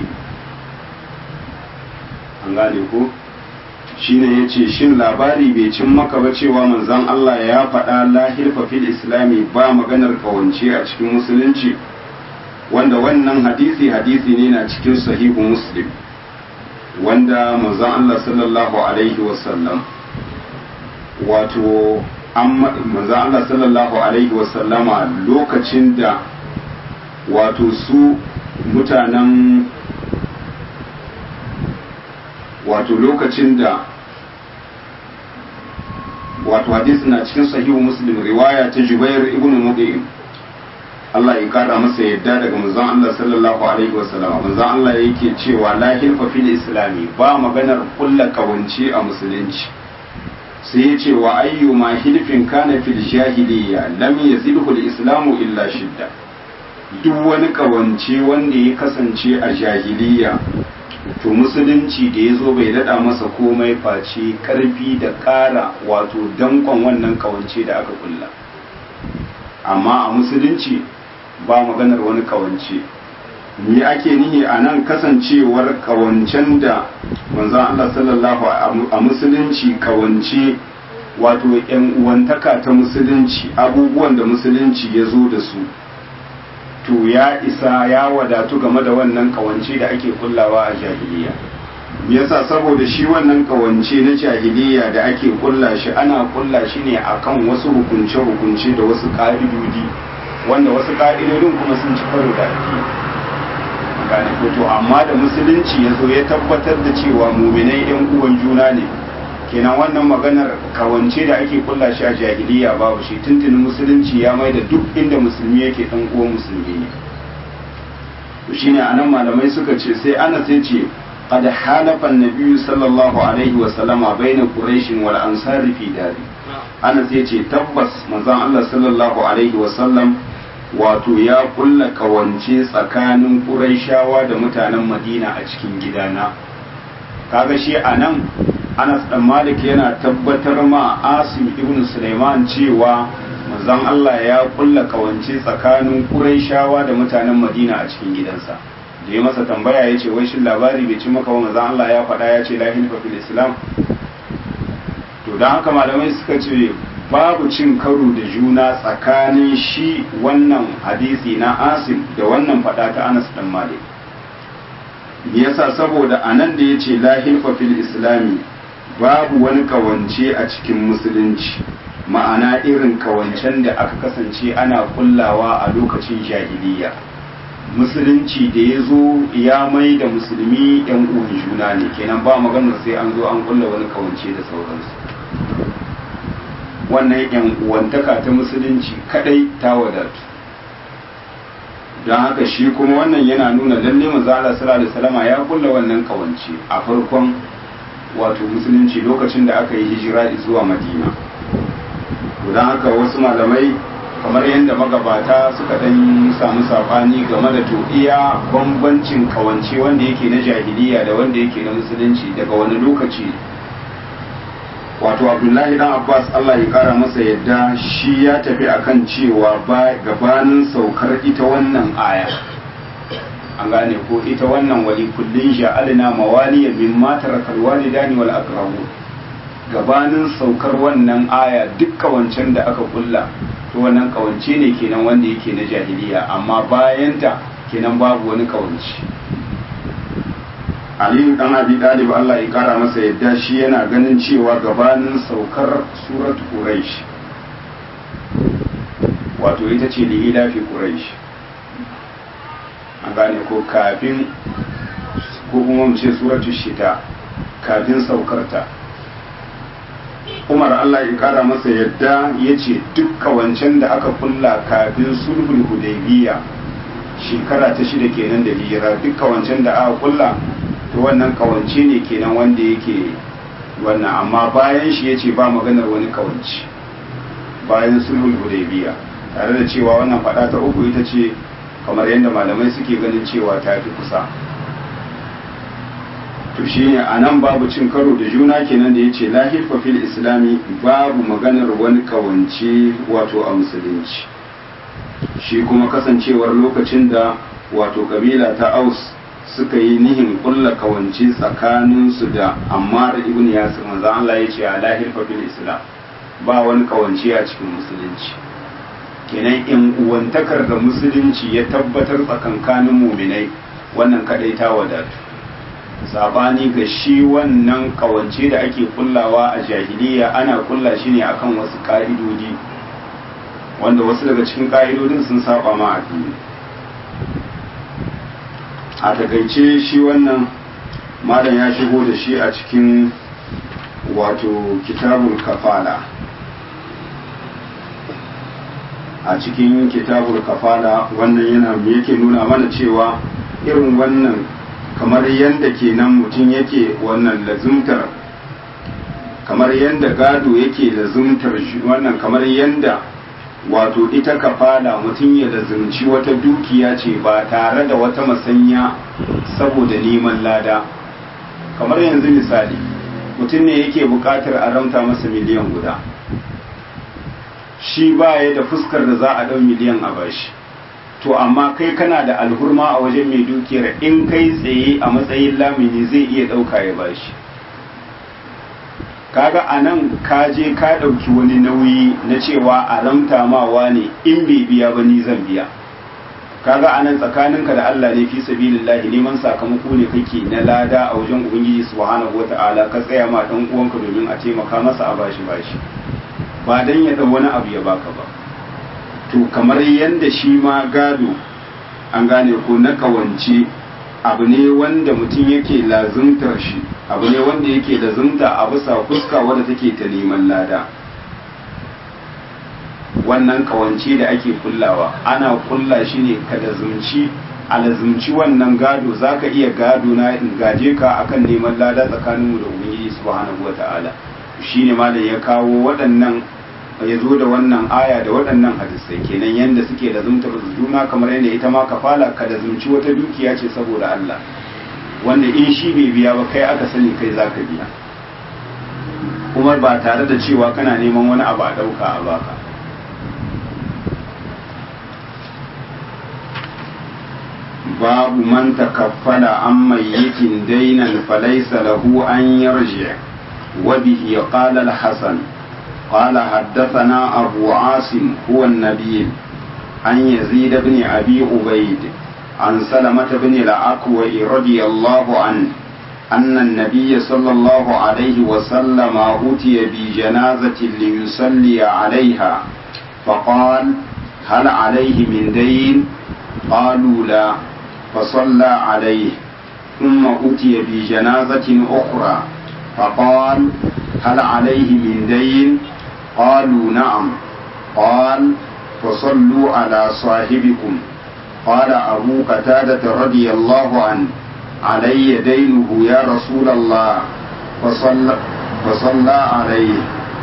an gane ko shine yace shin labari bai cin maka ba cewa manzon Allah ya faɗa la hilfa fil islami ba maganar kawance a cikin musulunci wanda wannan hadisi hadisi ne na cikin sahihu muslim wanda manzon Allah sallallahu alaihi wasallam wato manzon Allah sallallahu alaihi wasallama lokacin da wato su mutanen wato lokacin da wato hadisi na cikin sahihu muslim riwaya ta jubair ibn mudin Allah ya kara masa yadda daga manzon Allah sallallahu alaihi wasallam manzon Allah yake cewa la hilfa fil islami ba maganar kulla kawance a musulunci sai ya ce wa ayyuma hilfin kana fil jahiliya lam yazidhu al islamu illa shidda duk wani kawance wanda ya kasance a jahiliya to musulunci da ya zo bai dada masa komai face karfi da ƙara wato dankon wannan kawance da aka kulla amma a musulunci ba maganar wani kawance me ake nihi a nan kasancewar kawancen da manzon Allah sallallahu a musulunci kawance wato yan uwantaka ta musulunci abubuwan da musulunci ya zo da su to ya isa ya wadatu game da wannan kawance da ake kullawa a jahiliya yasa saboda shi wannan kawance na jahiliya da ake kulla shi ana kulla shi ne akan wasu hukunce-hukunce da wasu ka'idodi wanda wasu ka'idodin kuma sun ci karo da addini gane to amma da musulunci ya zo ya tabbatar da cewa muminai yan uwan juna ne kenan wannan maganar kawance da ake kulla shi a jahiliya babu shi tuntunin musulunci ya mai da duk inda musulmi yake dan uwan musulmi ne to shine anan malamai suka ce sai ana sai ce qad halafa an-nabiy sallallahu alaihi wa sallama baina quraish wal ansar fi dari ana sai ce tabbas manzon Allah sallallahu alaihi wa sallam wato ya kulla kawance tsakanin quraishawa da mutanen madina a cikin gidana kaga shi anan Anas dan Malik yana tabbatar ma Asim ibn Sulaiman cewa manzon Allah ya kulla kawance tsakanin Qurayshawa da mutanen Madina a cikin gidansa da ya masa tambaya ya ce wai shin labari bai ci maka ba manzon Allah ya faɗa ya ce la hilfa fil Islam to dan haka malamai suka ce babu cin karo da juna tsakanin shi wannan hadisi na Asim da wannan faɗa ta Anas dan Malik yasa saboda anan da yace la hilfa fil islami babu wani kawance a cikin musulunci ma'ana irin kawancen da aka kasance ana kullawa a lokacin jahiliya musulunci da ya zo ya mai da musulmi yan uwan juna ne kenan ba maganar sai an zo an kulla wani kawance da sauransu wannan yan uwantaka ta musulunci kadai ta wadatu don haka shi kuma wannan yana nuna lalle manzo Allah sallallahu alaihi wasallam ya kulla wannan kawance a farkon wato musulunci lokacin da aka yi hijira zuwa madina to don haka wasu malamai kamar yadda magabata suka dan samu sabani game da to iya bambancin kawance wanda yake na jahiliya da wanda yake na musulunci daga wani lokaci wato abdullahi dan abbas allah ya kara masa yadda shi ya tafi akan cewa ba gabanin saukar ita wannan aya an gane ko ita wannan wali kullun ja'alna mawaliya mimma tarakal walidani wal aqrabu gabanin saukar wannan aya duk kawancen da aka kulla to wannan kawance ne kenan wanda yake na jahiliya amma bayanta kenan babu wani kawance Aliyu dan Abi Talib Allah ya kara masa yadda shi yana ganin cewa gabanin saukar surat Quraish wato ita ce lihila fi Quraish an gane ko kafin ko kuma mu ce suratu shita kafin saukarta umar allah ya kara masa yadda ya ce dukka wancan da aka kulla kafin sulhul hudaybiya shekara ta shida kenan da hijira dukka wancan da aka kulla to wannan kawance ne kenan wanda yake wannan amma bayan shi ya ce ba maganar wani kawance bayan sulhul hudaybiya tare da cewa wannan fada ta uku ita ce kamar yadda malamai suke ganin cewa ta fi kusa to shine a nan babu cin karo da juna kenan da ya ce lahirfa fil islami babu maganar wani kawance wato a musulunci shi kuma kasancewar lokacin da wato kabila ta aus suka yi nihin kulla kawance tsakaninsu da ammar ibn yasir manzo Allah ya ce a lahirfa fil islam ba wani kawance a cikin musulunci kenan in uwantakar da musulunci ya tabbatar tsakankanin muminai wannan kadai ta wadatu sabani ga shi wannan kawance da ake kullawa a jahiliya ana kulla shi ne akan wasu ka'idodi wanda wasu daga cikin ka'idodin sun saba ma addini a takaice shi wannan malam ya shigo da shi a cikin wato kitabul kafala a cikin kitabul kafala wannan yana yake nuna mana cewa irin wannan kamar yadda kenan mutum yake wannan lazumtar kamar yadda gado yake lazumtar wannan kamar yadda wato ita kafala mutum ya lazumci wata dukiya ce ba tare da wata masanya saboda neman lada kamar yanzu misali mutum ne yake buƙatar a ramta masa miliyan guda shi baya da fuskar da za a ɗau miliyan a bashi to amma kai kana da alhurma a wajen mai dukiyar in kai tsaye a matsayin lamini zai iya ɗauka ya bashi kaga a nan ka je ka ɗauki wani nauyi na cewa a ramta mawa ne in bai biya ba ni zan biya kaga a nan tsakaninka da Allah ne fi sabilillahi neman sakamako ne kake na lada a wajen ubangiji subhanahu wata'ala ka tsaya ma dan uwanka domin a taimaka masa a bashi bashi ba dan ya dau wani abu ya baka ba to kamar yanda shi ma gado an gane ko na kawance abu ne wanda mutum yake lazumtar shi abu ne wanda yake lazumta a bisa fuska wadda take ta neman lada wannan kawance da ake kullawa ana kulla shi ne ka lazumci a lazumci wannan gado za ka iya gado na in gaje ka akan neman lada tsakaninmu da ubangiji subhanahu wa ta'ala shi ne malam ya kawo waɗannan ya zo da wannan aya da waɗannan hadisai kenan yadda suke lazumtar juna kamar yadda ita ma kafala ka lazumci wata dukiya ce saboda Allah wanda in shi bai biya ba kai aka sani kai za ka biya kuma ba tare da cewa kana neman wani abu a ɗauka a baka باب من تكفل عن ميت دينا فليس له أن يرجع وبه قال الحسن قال حدثنا أبو عاصم هو النبيل عن يزيد بن أبي عبيد عن سلمة بن الأكوع رضي الله عنه أن النبي صلى الله عليه وسلم أتي بجنازة ليصلي عليها فقال هل عليه من دين قالوا لا فصلى عليه ثم أتي بجنازة أخرى فقال هل عليه من دين قالوا نعم قال فصلوا على صاحبكم قال أبو قتادة رضي الله عنه علي دينه يا رسول الله فصلى, فصلى عليه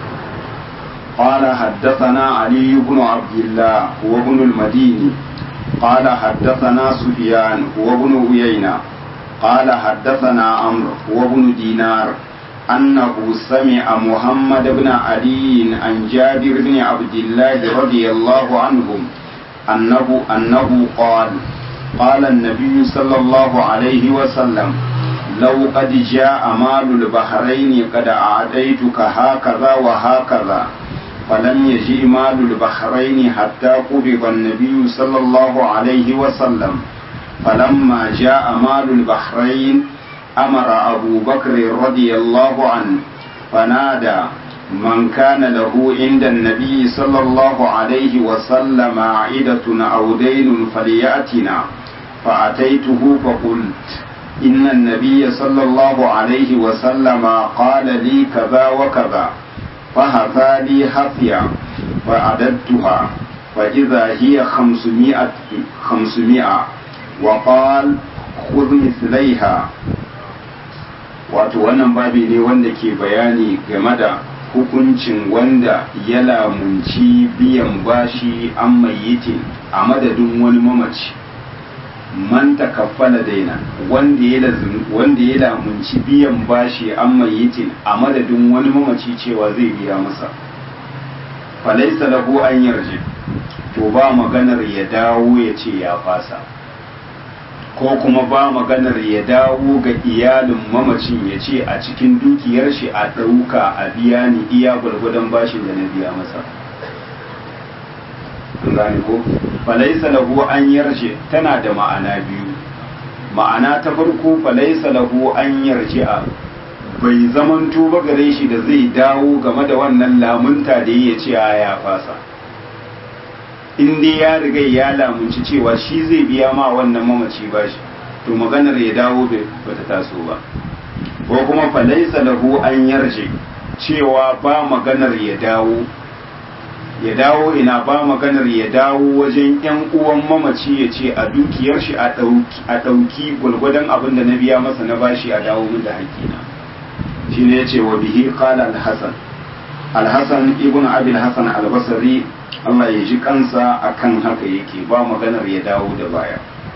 قال حدثنا علي بن عبد الله وابن المديني قال حدثنا سفيان وابن عيينة قال حدثنا عمرو وابن دينار أنه سمع محمد بن علي عن جابر بن عبد الله رضي الله عنهم أنه أنه قال قال النبي صلى الله عليه وسلم لو قد جاء مال البحرين قد أعطيتك هكذا وهكذا فلم يجئ مال البحرين حتى قبض النبي صلى الله عليه وسلم فلما جاء مال البحرين أمر أبو بكر رضي الله عنه فنادى من كان له عند النبي صلى الله عليه وسلم عائدة أو دين فليأتنا فأتيته فقلت إن النبي صلى الله عليه وسلم قال لي كذا وكذا فهفى لي حفيا فعددتها فإذا هي خمسمائة, خمسمائة وقال خذ مثليها wato wannan babi ne wanda ke bayani game da hukuncin wanda ya lamunci biyan bashi an mayyitin a madadin wani mamaci man takaffala daina wanda ya wanda ya lamunci biyan bashi an mayyitin a madadin wani mamaci cewa zai biya masa falaisa lahu an yarje to ba maganar ya dawo ya ce ya fasa ko kuma ba maganar ya dawo ga iyalin mamacin ya ce a cikin dukiyar shi a ɗauka a biya ni iya gwargwadon bashin da na biya masa an gane ko falaisa lahu an yarje tana da ma'ana biyu ma'ana ta farko falaisa lahu an yarje a bai zamanto ba gare shi da zai dawo game da wannan lamunta da ya ce ya fasa in dai ya riga ya lamunci cewa shi zai biya ma wannan mamaci bashi to maganar ya dawo bata taso ba ko kuma falaisa lahu an yarje cewa ba maganar ya dawo ya dawo ina ba maganar ya dawo wajen yan uwan mamaci ya ce a dukiyar shi a ɗauki gwalgwadon abin da na biya masa na bashi a dawo min da haƙƙina shi ne ya ce wa bihi qala al-hasan al-hasan ibn abil hasan al-basri Allah ya ji kansa akan haka yake ba maganar ya dawo da baya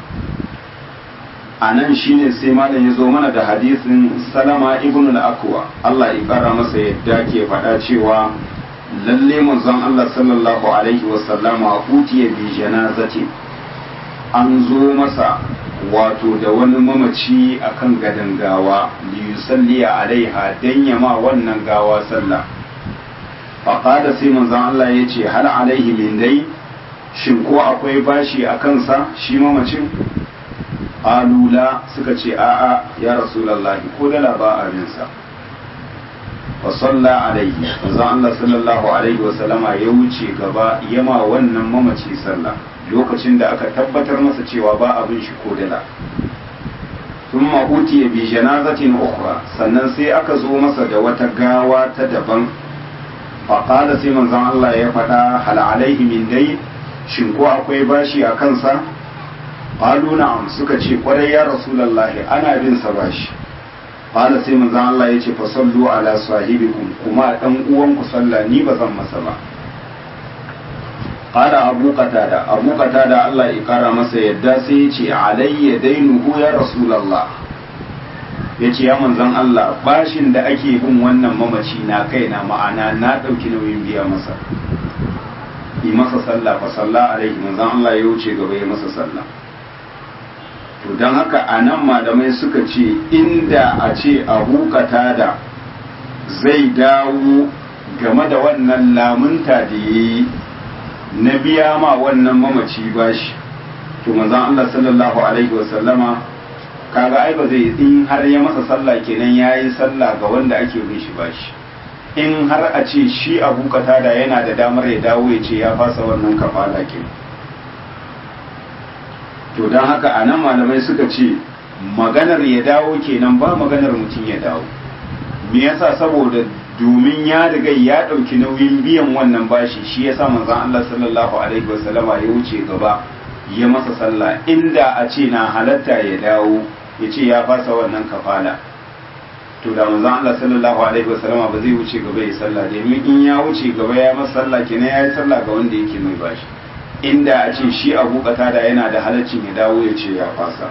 a nan shine sai malam ya zo mana da hadisin salama ibn al-akwa Allah ya kara masa yadda ke faɗa cewa lalle manzon Allah sallallahu alaihi wasallama utiya bi janazati an zo masa wato da wani mamaci akan gadan gawa li yusalli alaiha dan yama wannan gawa sallah faqala sai manzon Allah yace hal alaihi min dai shin ko akwai bashi a kansa shi mamacin alula suka ce a'a ya rasulullahi ko dala ba abinsa fa salla alaihi manzon Allah sallallahu alaihi wa sallama ya wuce gaba yama wannan mamaci sallah lokacin da aka tabbatar masa cewa ba abin shi ko dala thumma utiya bi janazatin ukhra sannan sai aka zo masa da wata gawa ta daban fa qala sai manzon Allah ya faɗa hal alaihi min dai shin ko akwai bashi a kansa qalu na'am suka ce kwarai ya rasulullahi ana bin sa bashi qala sai manzon Allah ya ce fa sallu ala sahibikum kuma dan uwan ku sallah ni ba zan masa ba qala abu qatada abu qatada Allah ya kara masa yadda sai ya ce alayya dainuhu ya rasulullah ya ce ya manzon Allah bashin da ake bin wannan mamaci na kaina ma'ana na ɗauki nauyin biya masa yi masa sallah fa sallah alaihi manzon Allah ya wuce gaba ya masa sallah to don haka a nan malamai suka ce inda a ce abu da zai dawo game da wannan lamunta da ya yi na biya ma wannan mamaci bashi to manzon Allah sallallahu alaihi wasallama kaga ai ba zai in har ya masa sallah kenan yayi sallah ga wanda ake bin shi bashi in har a ce shi abu da yana da damar ya dawo ya ce ya fasa wannan kafala kenan to don haka a nan malamai suka ce maganar ya dawo kenan ba maganar mutum ya dawo me yasa saboda domin ya riga ya ɗauki nauyin biyan wannan bashi shi yasa manzon Allah sallallahu alaihi wasallama ya wuce gaba ya masa sallah inda a ce na halatta ya dawo ya ce ya fasa wannan kafala to da manzon Allah sallallahu alaihi wasallama ba zai wuce gaba ya sallah domin in ya wuce gaba ya masa sallah kenan ya yi sallah ga wanda yake mai bashi inda a ce shi abu da yana da halaccin ya dawo ya ce ya fasa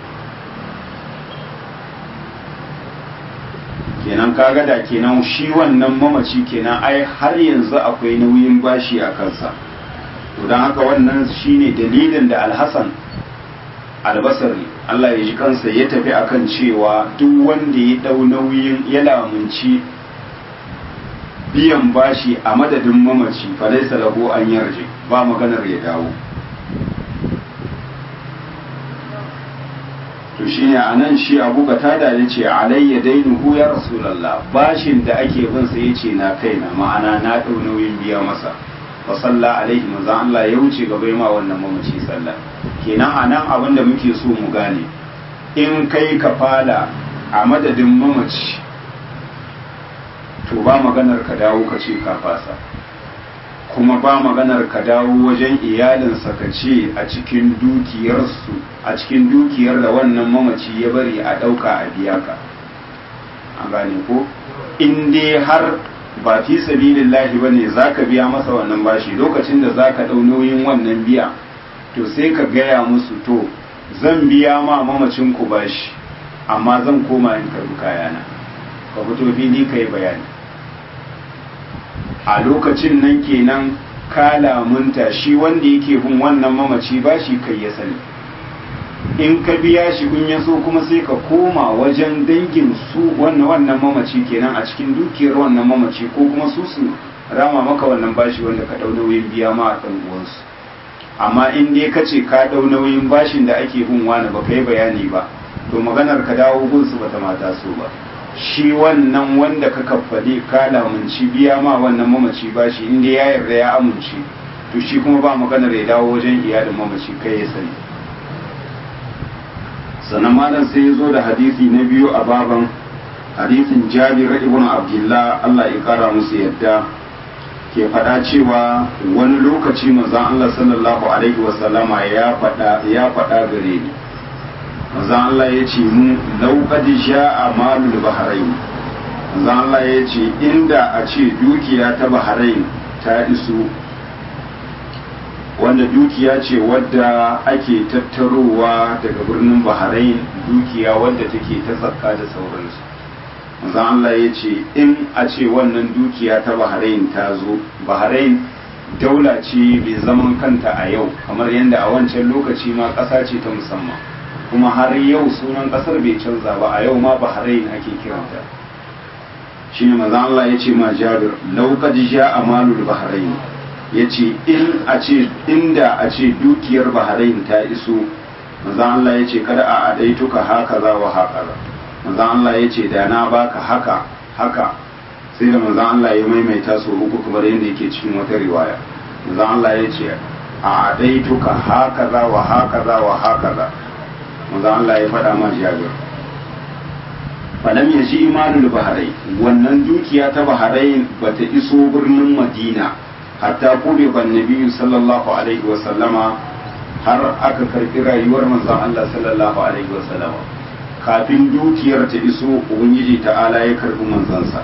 kenan kaga da kenan shi wannan mamaci kenan ai har yanzu akwai nauyin bashi a kansa to don haka wannan shine dalilin da alhassan albasari Allah ya ji kansa ya tafi akan cewa duk wanda ya dau nauyin ya lamunci biyan bashi a madadin mamaci falaisa lahu an yarje ba maganar ya dawo to shine anan shi abu tada ya ce alayya dainuhu ya rasulallah bashin da ake bin sa yace na kaina ma'ana na dau nauyin biya masa fa salla alaihi manzo Allah ya wuce gaba ma wannan mamaci sallah kenan anan abin da muke so mu gane in kai kafala a madadin mamaci to ba maganar ka dawo ka ce ka fasa kuma ba maganar ka dawo wajen iyalinsa ka ce a cikin dukiyarsu a cikin dukiyar da wannan mamaci ya bari a ɗauka a biya ka a gane ko in dai har ba fi sabilillahi ba ne za ka biya masa wannan bashi lokacin da za ka ɗau nauyin wannan biya to sai ka gaya musu to zan biya ma mamacin ku bashi amma zan koma in karbi kayana ka fito fili ka yi bayani a lokacin nan kenan ka lamunta shi wanda yake bin wannan mamaci ba shi kai ya sani in ka biya shi kun ya so kuma sai ka koma wajen dangin su wannan wannan mamaci kenan a cikin dukiyar wannan mamaci ko kuma su su rama maka wannan bashi wanda ka dau nauyin biya ma a uwansu amma in dai ka ce ka dau nauyin bashin da ake bin wani ba kai bayani ba to maganar ka dawo gunsu bata mata so ba shi wannan wanda ka kaffale ka lamunci biya ma wannan mamaci ba shi inda ya yarda ya amince to shi kuma ba maganar ya dawo wajen iyalin mamaci kai ya sani sannan malam sai ya zo da hadisi na biyu a baban hadisin jabir ibn abdullah Allah ya kara musu yadda ke faɗa cewa wani lokaci manzon Allah sallallahu alaihi wasallama ya faɗa ya faɗa gare ni manzon Allah ya ce mu lauƙadi sha'a malul bahrain manzon Allah ya ce inda a ce dukiya ta bahrain ta iso wanda dukiya ce wadda ake tattarowa daga birnin bahrain dukiya wadda take ta zakka da sauransu manzon Allah ya ce in a ce wannan dukiya ta Bahrain ta zo Bahrain daula ce mai zaman kanta a yau kamar yadda a wancan lokaci ma ƙasa ce ta musamman kuma har yau sunan ƙasar bai canza ba a yau ma Bahrain ake kiranta shine manzon Allah ya ce ma Jabir law qad ja'a malul Bahrain ya ce in a ce inda a ce dukiyar Bahrain ta iso manzon Allah ya ce kada a adaituka haka za wa haka za manzon Allah ya ce da na baka haka haka sai da manzon Allah ya maimaita su uku kamar yadda yake cikin wata riwaya manzon Allah ya ce a adaituka haka za wa haka za wa haka za manzon Allah ya faɗa ma Jabir falam ya shi imanul baharai wannan dukiya ta baharai bata iso birnin Madina hatta kube ban nabi sallallahu alaihi wa sallama har aka karbi rayuwar manzon Allah sallallahu alaihi wa sallama kafin dukiyar ta iso ubangiji ta'ala ya karbi manzansa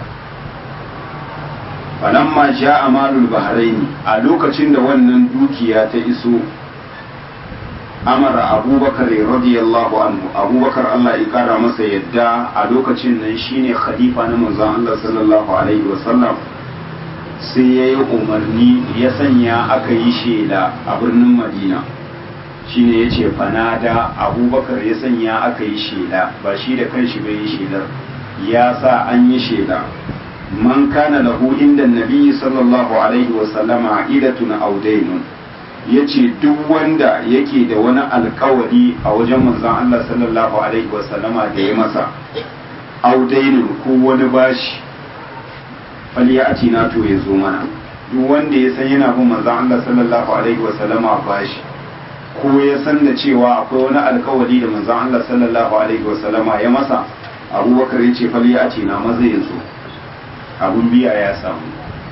falamma ja amalul bahraini a lokacin da wannan dukiya ta iso amara abubakar radiyallahu anhu abubakar Allah ya kara masa yadda a lokacin nan shine khalifa na manzon Allah sallallahu alaihi wasallam sai ya yi umarni ya sanya aka yi shela a birnin madina shine ya ce fanada abubakar ya sanya aka yi shela ba shi da kanshi bai yi shelar ya sa an yi shela man kana lahu inda nabi sallallahu alaihi wasallama idatun audainun ya ce duk wanda yake da wani alkawari a wajen manzon Allah sallallahu alaihi wasallama da ya masa audainun ko wani bashi faliyati na to ya zo mana duk wanda ya san yana bin manzon Allah sallallahu alaihi wasallama bashi ko ya san da cewa akwai wani alkawari da manzon Allah sallallahu alaihi wasallama ya masa abubakar ya ce faliyati na maza ya zo abun biya ya samu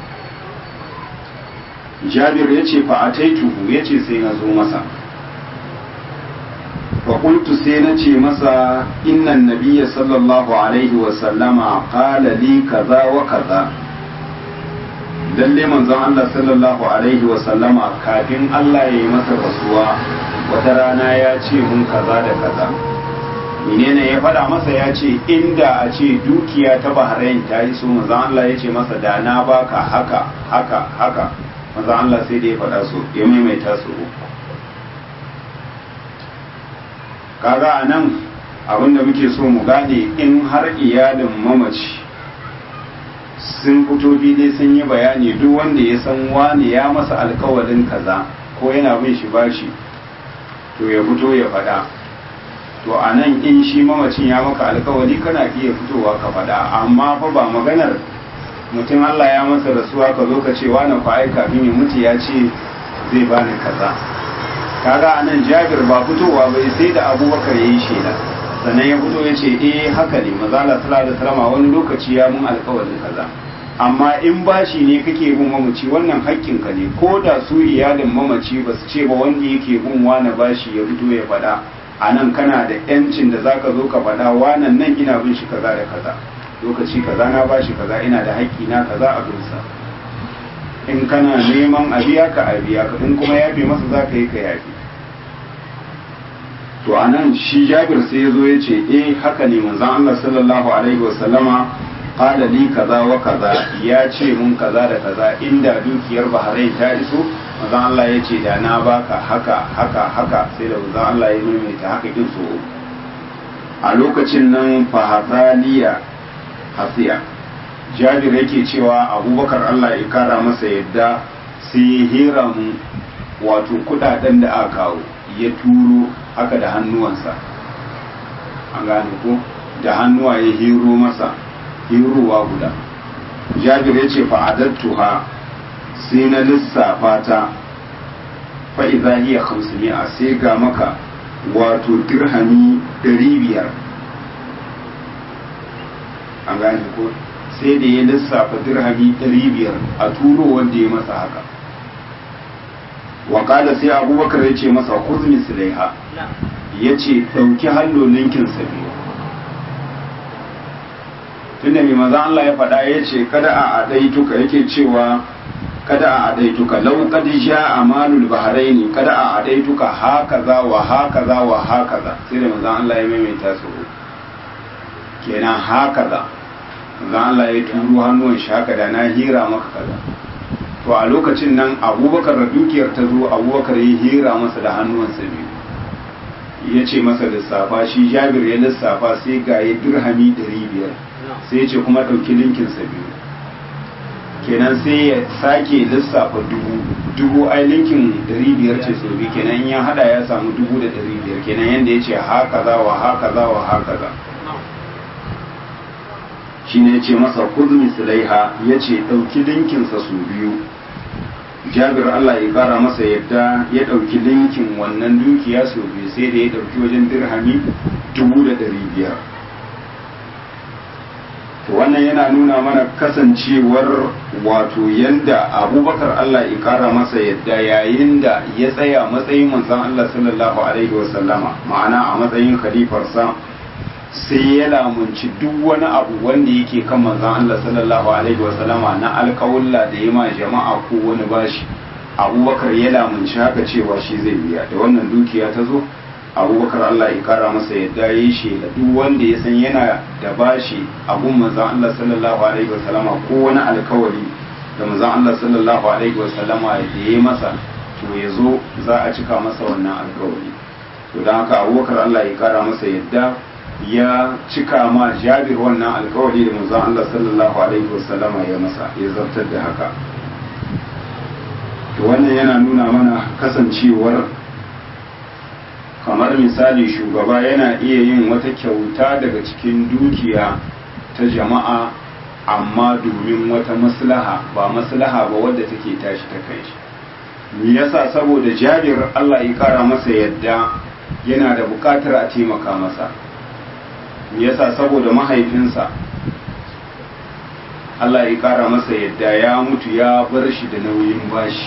jabir ya ce fa ataituhu ya ce sai na zo masa fa qultu sai na ce masa innan nabiyya sallallahu alaihi wa sallama qala li kaza wa kaza lalle manzon Allah sallallahu alaihi wa sallama kafin Allah ya yi masa rasuwa wata rana ya ce mun kaza da kaza menene ya faɗa masa ya ce inda a ce dukiya ta Bahrain ta yi so manzon Allah ya ce masa da na baka haka haka haka manzon Allah sai da ya faɗa su ya maimaita su kaga a nan abinda muke so mu gane in har iyalin mamaci sun fito dai sun yi bayani duk wanda ya san wani ya masa alkawarin kaza ko yana bin shi bashi to ya fito ya faɗa to a nan in shi mamacin ya maka alkawari kana iya fitowa ka faɗa amma fa ba maganar mutum Allah ya masa rasuwa ka zo ka ce wani fa ai kafin ya mutu ya ce zai bani kaza kaga anan Jabir ba fitowa bai sai da Abubakar yayi shela sannan ya fito ya ce eh haka ne maza Allah sallallahu alaihi wasallam wani lokaci ya mun alƙawarin kaza amma in bashi ne kake bin mamaci wannan haƙƙin ka ne ko da su iyalin mamaci ba su ce ba wanda yake bin wani bashi ya fito ya faɗa a nan kana da yancin da zaka zo ka faɗa wanan nan ina bin shi kaza da kaza lokaci kaza na bashi kaza ina da haƙƙi na kaza a gunsa in kana neman a biya ka a biya ka in kuma yafe masa za ka yi ka yafe to a nan shi jabir sai ya zo ya ce eh haka ne manzon Allah sallallahu alaihi wasallama qala li kaza wa kaza ya ce mun kaza da kaza inda dukiyar Bahrain ta iso manzon Allah ya ce da na baka haka haka haka sai da manzon Allah ya maimaita haka kin so a lokacin nan fahataliya hasiya jabir yake cewa abubakar allah ya kara masa yadda sai ya hera mu wato kudaden da aka kawo ya turo haka da hannuwansa an gane ko da hannuwa ya hero masa herowa guda jabir ya ce fa'adattuha sai na lissafa ta fa'iza hiya hamsiniya sai ga maka wato dirhami biyar. an gane ko sai da ya lissafa dirhami biyar a turo wanda ya masa haka wakala sai abubakar ya ce masa kuzmi sulaiha ya ce ɗauki hallo ninkin biyu tunda mai maza Allah ya faɗa ya ce kada a adaituka yake cewa kada a adaituka lau kad sha amalul bahraini kada a adaituka hakaza wa hakaza wa hakaza sai da maza Allah ya maimaita su kenan hakaza manzon Allah ya turo hannuwan shi haka da na hira maka kaza to a lokacin nan abubakar da dukiyar ta zo abubakar ya hira masa da hannuwansa biyu ya ce masa lissafa shi jabir ya lissafa sai ga ya dirhami 500 sai ya ce kuma ɗauki linkinsa biyu kenan sai ya sake lissafa dubu dubu ai linkin 500 ce sau biyu kenan ya hada ya samu dubu da 500 kenan yadda ya ce haka za wa haka za wa haka za shi ne ya ce masa kuzmi sulaiha ya ce ɗauki linkinsa su biyu jabir Allah ya kara masa yadda ya ɗauki linkin wannan dukiya sau biyu sai da ya ɗauki wajen dirhami dubu da ɗari biyar to wannan yana nuna mana kasancewar wato yanda abubakar Allah ya kara masa yadda yayin da ya tsaya matsayin manzon Allah sallallahu alaihi wasallama ma'ana a matsayin khalifarsa sai ya lamunci duk wani abu wanda yake kan manzon Allah sallallahu alaihi wasallama na alƙawulla da ya ma jama'a ko wani bashi abubakar ya lamunci haka cewa shi zai biya da wannan dukiya ta zo abubakar Allah ya kara masa yadda ya yi shela duk wanda ya san yana da bashi abun manzon Allah sallallahu alaihi wasallama ko wani alkawari da manzon Allah sallallahu alaihi wasallama da ya masa to ya zo za a cika masa wannan alkawari to don haka abubakar Allah ya kara masa yadda ya cika ma jabir wannan alkawari da manzon Allah sallallahu alaihi wasallama ya masa ya zartar da haka to wannan yana nuna mana kasancewar kamar misali shugaba yana iya yin wata kyauta daga cikin dukiya ta jama'a amma domin wata maslaha ba maslaha ba wadda take tashi ta kai shi me yasa saboda jabir Allah ya kara masa yadda yana da bukatar a taimaka masa me yasa saboda mahaifinsa Allah ya kara masa yadda ya mutu ya bar shi da nauyin bashi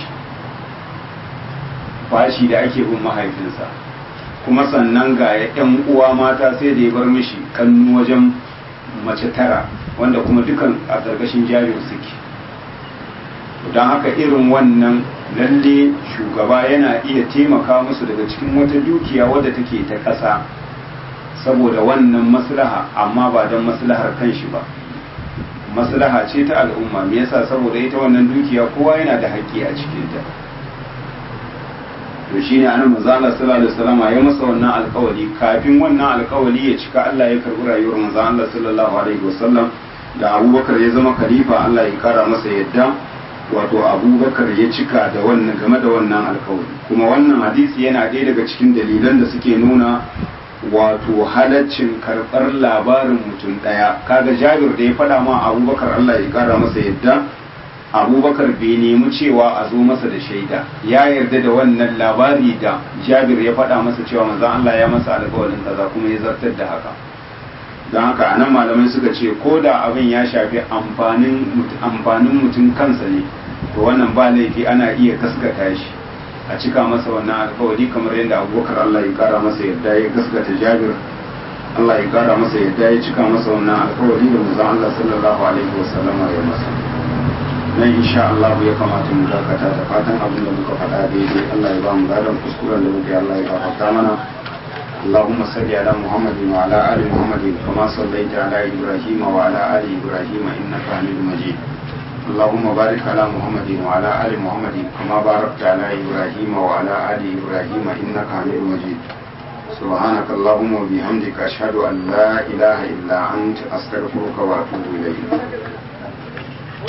bashi da ake bin mahaifinsa kuma sannan ga yan uwa mata sai da ya bar mishi kannu wajen mace tara wanda kuma dukan a ƙarƙashin jabir suke don haka irin wannan lalle shugaba yana iya taimaka musu daga cikin wata dukiya wadda take ta ƙasa saboda wannan maslaha amma ba don maslahar kanshi ba maslaha ce ta al'umma me yasa saboda ita wannan dukiya kowa yana da haƙƙi a cikinta to shine annabi manzo Allah sallallahu alaihi wasallam ya masa wannan alƙawari kafin wannan alƙawari ya cika Allah ya karbi rayuwar manzo Allah sallallahu alaihi wasallam da Abubakar ya zama khalifa Allah ya kara masa yadda wato Abubakar ya cika da wannan game da wannan alƙawari kuma wannan hadisi yana ɗaya daga cikin dalilan da suke nuna wato halaccin karɓar labarin mutum ɗaya kaga Jabir da ya faɗa ma Abubakar Allah ya kara masa yadda abubakar bai nemi cewa a zo masa da shaida ya yarda da wannan labari da jabir ya faɗa masa cewa manzon Allah ya masa alƙawarin kaza kuma ya zartar da haka don haka anan malamai suka ce ko da abin ya shafi amfanin amfanin mutum kansa ne to wannan ba laifi ana iya kaskata shi a cika masa wannan alƙawari kamar yadda abubakar Allah ya kara masa yadda ya gaskata jabir Allah ya kara masa yadda ya cika masa wannan alƙawari da manzon Allah sallallahu alaihi wasallama ya masa nan insha Allah ya kamata mu dakata da fatan abin da muka faɗa daidai Allah ya ba mu gadon kuskuren da muke Allah ya gafarta mana اللهم صل على محمد وعلى آل محمد كما صليت على إبراهيم وعلى آل إبراهيم إنك حميد مجيد اللهم بارك على محمد وعلى آل محمد كما باركت على إبراهيم وعلى آل إبراهيم إنك حميد مجيد سبحانك اللهم وبحمدك أشهد أن لا إله إلا أنت أستغفرك وأتوب إليك